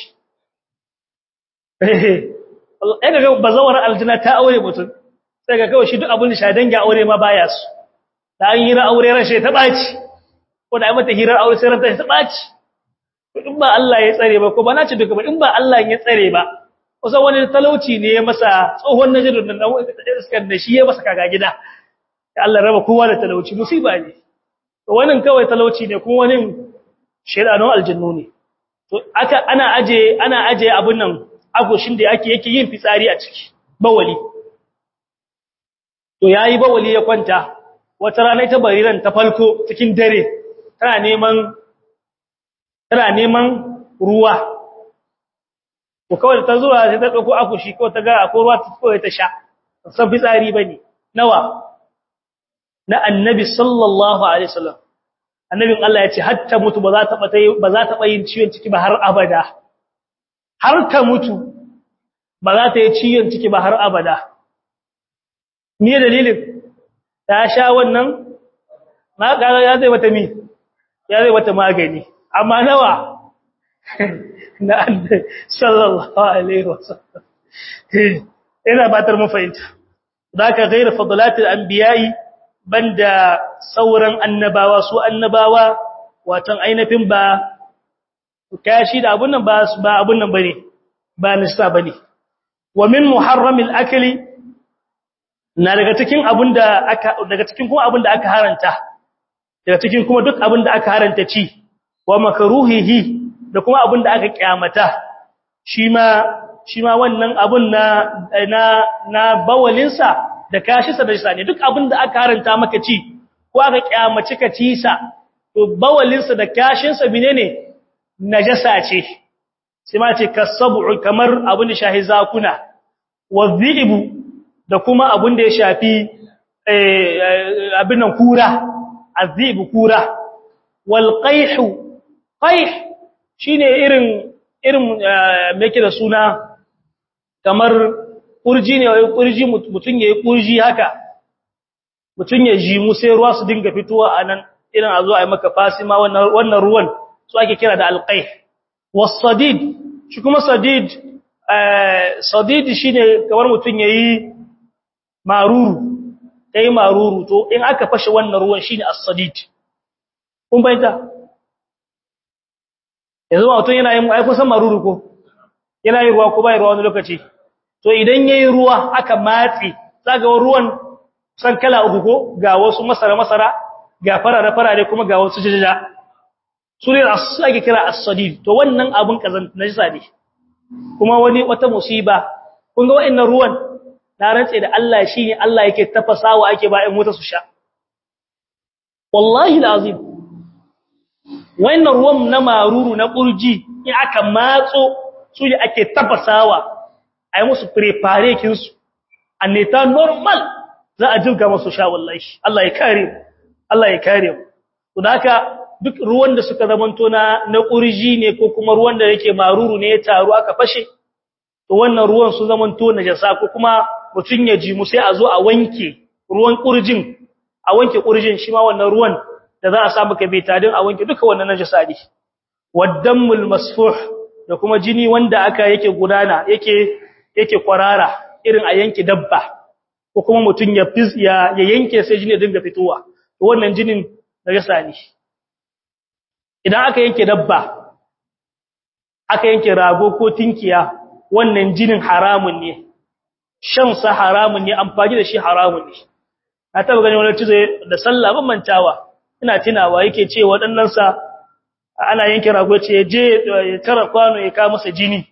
eh kaga bazawar aljina ta aure mutum sai ga kawai shi duk abin da sha dangin aure ma baya su da an hira aure rashe ta baci ko da ai mata hirar aure sai ranta ta baci in ba Allah ya tsare ba ko ba na ce duka ba in ba Allah ya tsare ba kusan wani talauci ne ya masa tsohon najirin nan iskar da shi ya masa kaga gida da Allah raba kowa da talauci musiba ne to wannan kawai talauci ne kuma wani shedanun aljannu ne to aka ana aje ana aje abun nan agoshin da yake yake yin fitsari a ciki bawali to yayi bawali ya kwanta wata rana ta bariran ta falko cikin dare tana neman tana neman ruwa ko kawai ta zuwa sai ta dauko akushi ko ta ga akwai ruwa ta koyi ta sha san fitsari bane nawa na annabi sallallahu alaihi wasallam annabin Allah ya ce hatta mutu ba za ta ba ba za ta yin ciwon ciki ba har abada har ta mutu ba za ta yi ciwon ciki ba har abada me dalilin ta sha wannan ma ga ya zai mata mi ya zai mata magani amma nawa na annabi sallallahu alaihi wasallam ina batar mu fahimta zaka ghayr fadlatil anbiya'i banda sauran annabawa su annabawa watan ainafin ba kashi da abun nan ba ba abun nan bane ba nisa bane wa min muharramil akli na daga cikin abun da aka daga cikin kuma abun da aka haranta daga cikin kuma duk abun da aka haranta ci wa makruhihi da kuma abun da aka kyamata shi ma shi ma wannan abun na na na bawalinsa da kashinsa da shi ne duk abin da aka haranta maka ci ko aka kyamaci ka ci sa to bawalinsa da kashinsa menene najasa ce sai ma ce kasabu kamar abin da shahi zakuna wadhibu da kuma abin da ya shafi abin nan kura azibu kura wal qayhu qayh shine irin irin me yake da suna kamar kurji ne wai kurji mutun yayi kurji haka mutun ya ji mu sai ruwa su dinga fitowa anan irin a zo a yi maka fasima wannan wannan ruwan su ake kira da alqayh was-sadid shi kuma sadid eh sadid shine kamar mutun yayi maruru kai maruru to in aka fashe wannan ruwan shine as-sadid kun bayyana yanzu mutun yana yin ai kusan maruru ko yana yin ruwa ko bai ruwa wani lokaci to idan yayi ruwa aka matsi zaga ruwan san kala uku ko ga wasu masara masara ga farare farare kuma ga wasu jajaja sune ake kira as-sadid to wannan abun kazan najisa ne kuma wani wata musiba kun ga wayannan ruwan na rantse da Allah shine Allah yake tafasawa ake ba in wuta su sha wallahi alazim wannan ruwan na maruru na kurji in aka matso su ne ake tafasawa a yi musu prepare kinsu anneta normal za a jirga masu sha wallahi Allah ya kare mu Allah ya kare mu to da haka duk ruwan da suka zamanto na na kurji ne ko kuma ruwan da yake maruru ne ya taru aka fashe to wannan ruwan su zamanto najasa ko kuma mutun ya ji mu sai a zo a wanke ruwan kurjin a wanke kurjin shi ma wannan ruwan da za a samu ka betadin a wanke duka wannan najasa ne waddamul masfuh da kuma jini wanda aka yake gudana yake yake kwarara irin a yanke dabba ko kuma mutun ya ya yanke sai jini ya dinga fitowa to wannan jinin najasa ne idan aka yanke dabba aka yanke rago ko tinkiya wannan jinin haramun ne shan sa haramun ne amfani da shi haramun ne na taba gani wani cizo da sallah ban mantawa ina tunawa yake ce waɗannan sa ana yanke rago ce je ya tara kwano ya ka masa jini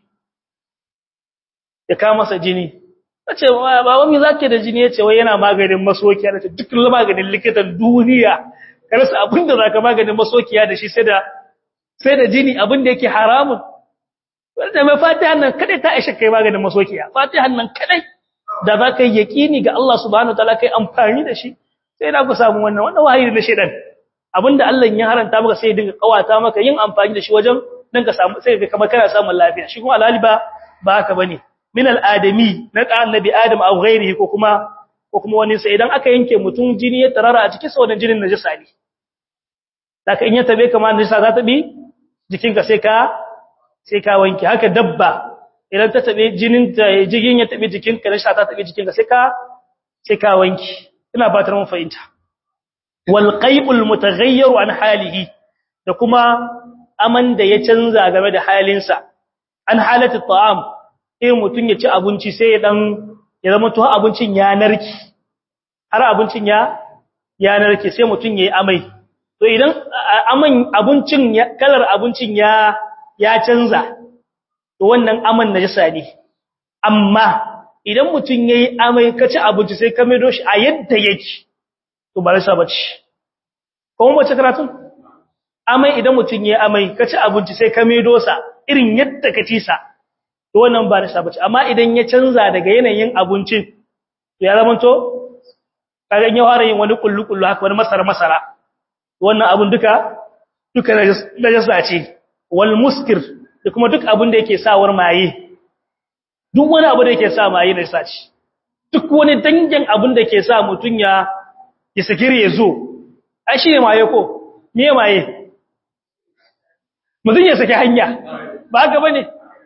ya ka masa jini nace baba me zake da jini yace wai yana maganin masokiya nace duk maganin likitan duniya ka rasa abinda zaka maganin masokiya da shi sai da sai da jini abinda yake haramun wanda mai fatihan nan kadai ta aisha kai maganin masokiya fatihan nan kadai da za ka yi yaqini ga Allah subhanahu wataala kai amfani da shi sai da ku samu wannan wannan wahayi na shedan abinda Allah ya haranta maka sai dinga kawata maka yin amfani da shi wajen dan ka samu sai ka kamar kana samun lafiya shi kuma alhali ba ba haka bane min al-adami na annabi adam aw ghairihi ko kuma ko kuma wani sai idan aka yanke mutum jini ya tarara a cikin sa wannan jinin najasa ne daga in ya tabe kamar najasa za ta bi jikinka sai ka sai ka wanke haka dabba idan ta tabe jinin ta jigin ya tabe jikinka najasa ta tabe jikinka sai ka sai ka wanke ina fatar mun fahimta wal qaybul mutaghayyir an halihi da kuma aman da ya canza game da halinsa an halatu ta'am sai mutun ya ci abinci sai ya dan ya zama to abincin ya narki har abincin ya ya narke sai mutun yayi amai to idan aman abincin kalar abincin ya ya canza to wannan aman najasa ne amma idan mutun yayi amai ka ci abinci sai ka maido shi a yadda yake to ba rasa bace kuma bace karatun amai idan mutun yayi amai ka ci abinci sai ka maido sa irin yadda ka ci sa to wannan ba rasa bace amma idan ya canza daga yanayin abincin to ya zama to kaga ya fara yin wani kullu kullu haka wani masara masara wannan abun duka duka najasa ce wal muskir da kuma duk abin da yake sawar maye duk wani abu da yake sa maye najasa ce duk wani dangin abin da ke sa mutun ya ya sakire ya zo ai shi ne maye ko me maye mutun ya saki hanya ba haka bane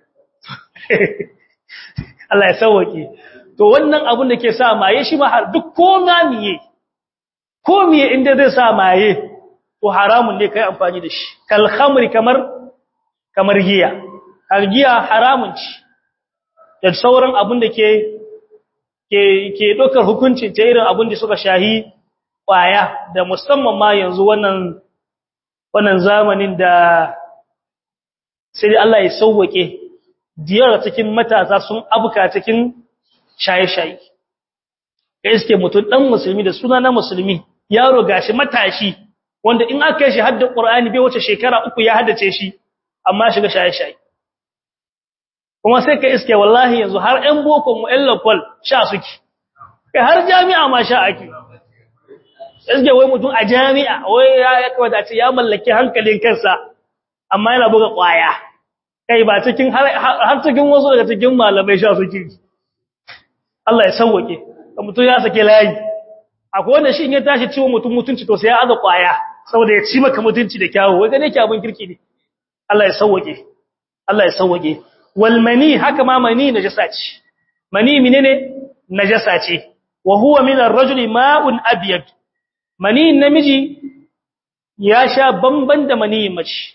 Allah ya sauke to wannan abin da ke sa maye shi ma har duk ko miye ko miye inda zai sa maye to haramun ne kai amfani da shi kal khamri kamar kamar giya har giya haramun ci da sauran abin da ke ke ke dokar hukunci ta irin abin da suka shahi kwaya da musamman ma yanzu wannan wannan zamanin da sai Allah ya sauwake diyar cikin matasa sun abuka cikin shaye-shaye kai suke mutum dan musulmi da suna na musulmi yaro gashi matashi wanda in aka yi shi hadda Qur'ani bai wace shekara uku ya haddace shi amma shiga shaye-shaye kuma sai ka iske wallahi yanzu har ɗan boko mu ɗan lokal sha suke kai har jami'a ma sha ake iske wai mutum a jami'a wai ya kawata ce ya mallaki hankalin kansa amma yana buga ƙwaya kai ba cikin har cikin wasu daga cikin malamai sha suke Allah ya sauwake mutum ya sake layi akwai wanda shi in ya tashi ciwo mutum mutunci to sai ya aza kwaya saboda ya ci maka mutunci da kyawu wai gane ki abin kirki ne Allah ya sauwake Allah ya sauwake wal mani haka ma mani najasa ce mani menene najasa ce wa huwa min ar-rajuli ma'un abyad mani namiji ya sha bamban da mani mace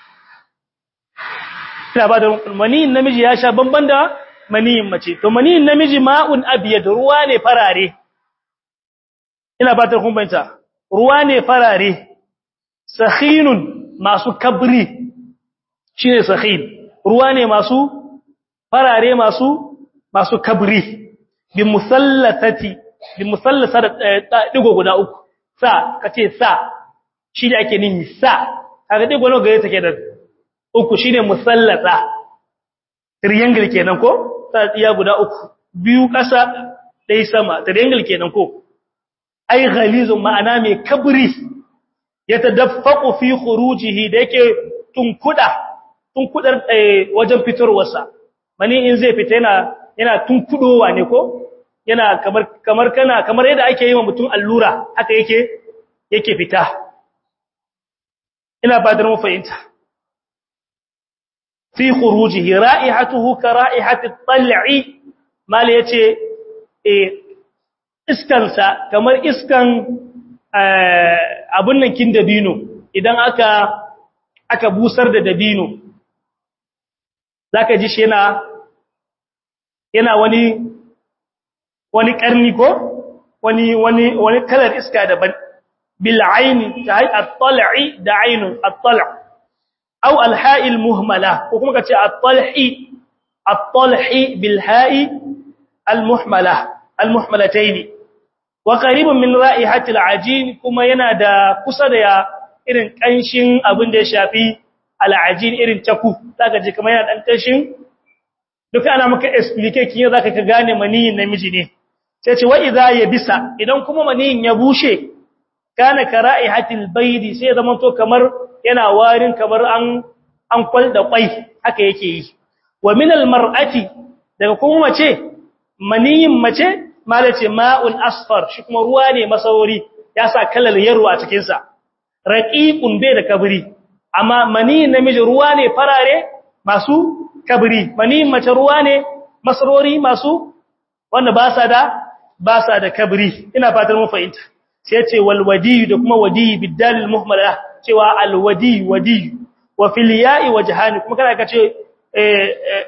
ina ba da mani namiji ya sha bamban da mani mace to mani namiji ma'un abyad ruwa ne farare ina fatar kun bayyana ruwa ne farare sakhinun masu kabri shine sakhin ruwa ne masu farare masu masu kabri bi musallatati bi musallasa da digo guda uku sa kace sa shi da ake nihi sa kaga digo nawa gare take da uku shine musallata triangle kenan ko ta iya guda uku biyu kasa dai sama triangle kenan ko ai ghalizun ma'ana mai kabri yatadaffaqu fi khurujihi da yake tunkuda tunkudar wajen fitarwarsa mani in zai fita yana yana tunkudowa ne ko yana kamar kamar kana kamar yadda ake yi wa mutum allura haka yake yake fita ina fadar mu fahimta fi khurujihi ra'ihatuhu ka ra'ihati at-tal'i mal yace eh iskansa kamar iskan abun nan kin dabino idan aka aka busar da dabino zaka ji shi yana yana wani wani karni ko wani wani wani kalar iska daban bil aini ta at-tal'i da ainun at-tal' aw al-ha'i al-muhmala ko kuma kace at-tal'i at-tal'i bil ha'i al-muhmala al-muhmalatayn wa qaribun min ra'ihati al-ajin kuma yana da kusa da irin kanshin abin da ya shafi al-ajin irin taku zaka ji kamar yana dan kanshin duka ana maka explain kin zaka ka gane maniyin namiji ne sai ce wa idza yabisa idan kuma maniyin ya bushe kana kara'ihatil baydi sai zaman to kamar yana warin kamar an an kwalda kwai haka yake yi wa min almar'ati daga kuma mace maniyin mace malace ma'un asfar shi kuma ruwa ne masauri ya sa kalal yarwa a cikin sa raqiqun bai da kabri amma maniyin namiji ruwa ne farare masu kabri maniyin mace ruwa ne masarori masu wanda ba sa da ba sa da kabri ina fatan mun fahimta sai ce wal wadi da kuma wadi bidal muhmala cewa al wadi wadi wa fil ya'i wajhani kuma kana kace eh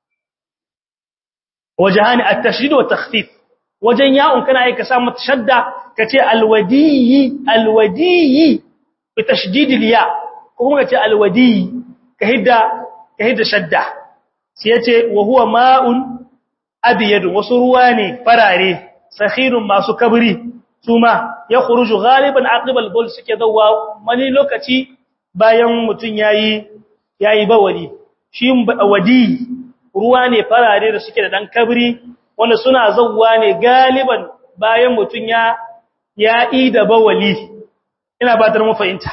wajhani at tashdid wa takhfif wajen ya'un kana aika sa mata shadda kace al wadi al wadi bi tashdid al ya kuma kace al wadi ka hidda ka hidda shadda sai yace wa huwa ma'un abyad wasu ruwa ne farare sakhirun masu kabri suma ya khuruju ghaliban aqibal bul suke dawa wani lokaci bayan mutun yayi yayi bawali shi wadi ruwa ne farare da suke da dan kabri wanda suna zawwa ne galiban bayan mutun ya yayi da bawali ina ba ta mu fahimta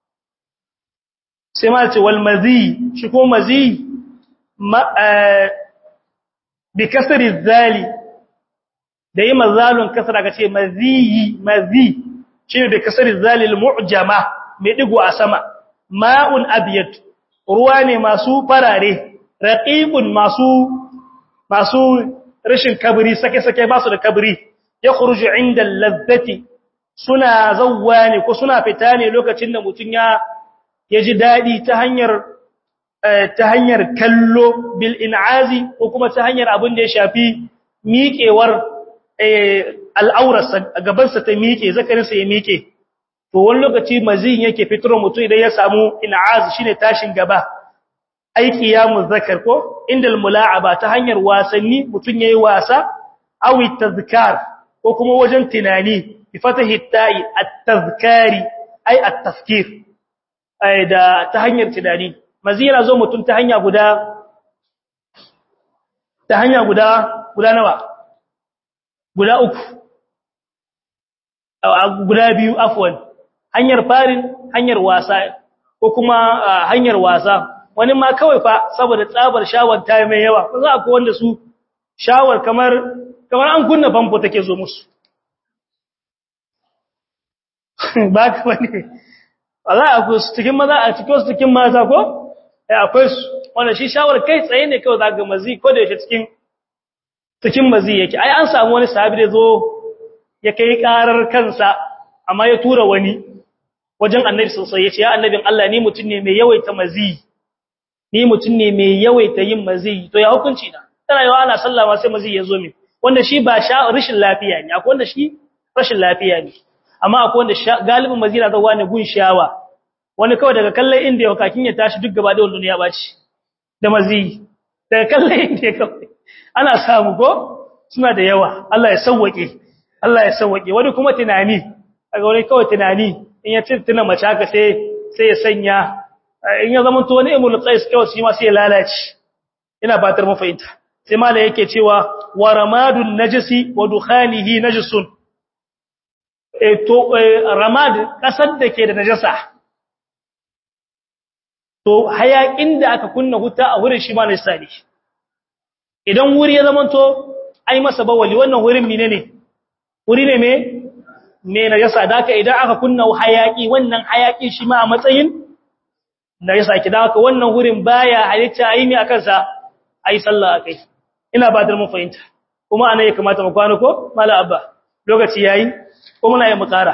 sai ma ce wal mazi shi ko mazi bi kasri zali da yi mazalun kasra ka ce maziyi mazi shi ne da kasar zalil mu'jama mai digo a sama ma'un abiyat ruwa ne masu farare raqiqun masu masu rashin kabri sake-sake ba su da kabri ya khuruju inda lazzati suna zawwa ne ko suna fita ne lokacin da mutun ya yaji dadi ta hanyar ta hanyar kallo bil in'azi ko kuma ta hanyar abin da ya shafi miƙewar al'aurarsa a gabansa ta miƙe zakarinsa ya miƙe to wani lokaci mazin yake fitar mutum idan ya samu in'az shine tashin gaba aiki ya muzakkar ko indal mula'aba ta hanyar wasanni mutum yayi wasa awi tazkar ko kuma wajen tunani bi fatahi ta'i at-tazkari ay at-tafkir ay da ta hanyar tunani mazira zo mutum ta hanya guda ta hanya guda guda nawa guda uku guda biyu afwan hanyar farin hanyar wasa ko kuma hanyar wasa wani ma kawai fa saboda tsabar shawar ta mai yawa ko za ku wanda su shawar kamar kamar an kunna famfo take zo musu ba ka bane Allah akwai su cikin maza a cikin su cikin mata ko eh akwai su wanda shi shawar kai tsaye ne kawai zaka mazi ko da yake cikin cikin mazi yake ai an samu wani sahabi da zo ya kai karar kansa amma ya tura wani wajen annabi sosai ya ce ya annabin Allah ni mutum ne mai yawaita mazi ni mutum ne mai yawaita yin mazi to ya hukunci na tana yawa ana sallama sai mazi ya zo min wanda shi ba sha rashin lafiya ne akwai wanda shi rashin lafiya ne amma akwai wanda galibin mazi na zawa ne gun shawa wani kawai daga kallon inda ya kakin ya tashi duk gaba da wanda ya baci da mazi daga kallon inda ya kawai ana samu ko suna da yawa Allah ya sauwake Allah ya sauwake wani kuma tunani kaga wani kawai tunani in ya tuna mace haka sai sai ya sanya in ya zama to ne imul qais kawai shi ma sai ya lalace ina fatar mu fahimta sai mala yake cewa wa ramadun najisi wa dukhanihi najisun e to ramad kasar da ke da najasa to hayakin da aka kunna huta a wurin shi ma najisa ne idan wuri ya zama to ai masa bawali wannan wurin menene wuri ne me me najasa da haka idan aka kunna hayaki wannan hayaki shi ma a matsayin najasa ki da haka wannan wurin baya halitta ayi ne akan sa ayi sallah akai ina ba da mun fahimta kuma anan ya kamata mu kwana ko mala abba lokaci yayi ko muna yi mu kara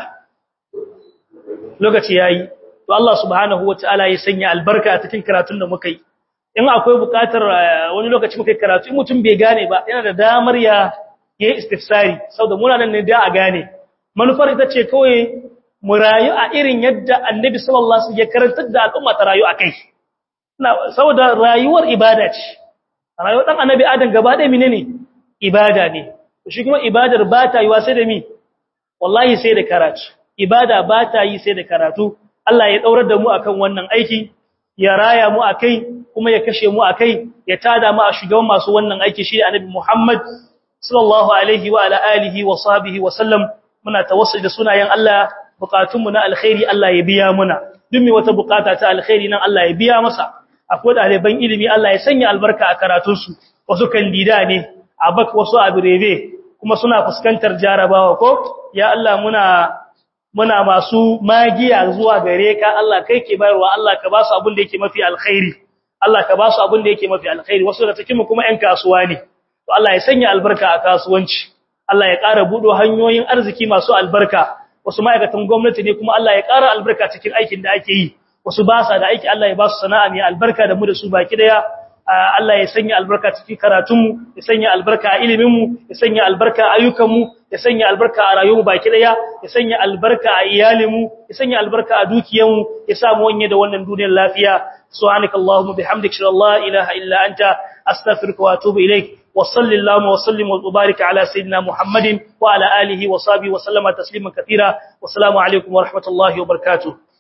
lokaci yayi to Allah subhanahu wataala ya sanya albarka a cikin karatun da muka yi in akwai bukatar wani lokaci muka yi karatu in mutum bai gane ba yana da damar ya yi istifsari saboda muna nan ne da a gane manufar ita ce kawai mu rayu a irin yadda annabi sallallahu alaihi wasallam ya karantar da al'umma ta rayu akai saboda rayuwar ibada ce rayuwar dan annabi adam gaba ɗaya menene ibada ne shi kuma ibadar ba ta yi wa sai da mi wallahi sai da karatu ibada ba ta yi sai da karatu Allah ya daurar da mu akan wannan aiki ya raya mu akai kuma ya kashe mu akai ya tada mu a shugaban masu wannan aiki shi annabi Muhammad sallallahu alaihi wa ala alihi wa sahbihi wa sallam muna tawassul da sunayen Allah bukatunmu na alkhairi Allah ya biya muna duk mai wata bukata ta alkhairi nan Allah ya biya masa akwai ɗaliban ilimi Allah ya sanya albarka a karatunsu wasu kandida ne a bak wasu a birebe kuma suna fuskantar jarabawa ko ya Allah muna muna masu magiya zuwa gare ka Allah kai ke bayarwa Allah ka ba su abin da yake mafi alkhairi Allah ka ba su abin da yake mafi alkhairi wasu da cikin mu kuma ƴan kasuwa ne to Allah ya sanya albarka a kasuwanci Allah ya ƙara buɗo hanyoyin arziki masu albarka wasu ma'aikatan gwamnati ne kuma Allah ya ƙara albarka cikin aikin da ake yi wasu ba sa da aiki Allah ya ba su sana'a mai albarka da mu da su baki daya Allah ya sanya albarka cikin karatunmu ya sanya albarka a iliminmu ya sanya albarka a ayyukanmu ya sanya albarka a rayuwarmu baki daya ya sanya albarka a iyalinmu ya sanya albarka a dukiyanmu ya sa mu wanye da wannan duniyar lafiya subhanakallahumma bihamdika la ilaha illa anta astaghfiruka wa atubu ilaik وصل اللهم وسلم وبارك على سيدنا محمد وعلى آله وصحبه وسلم تسليما كثيرا والسلام عليكم ورحمة الله وبركاته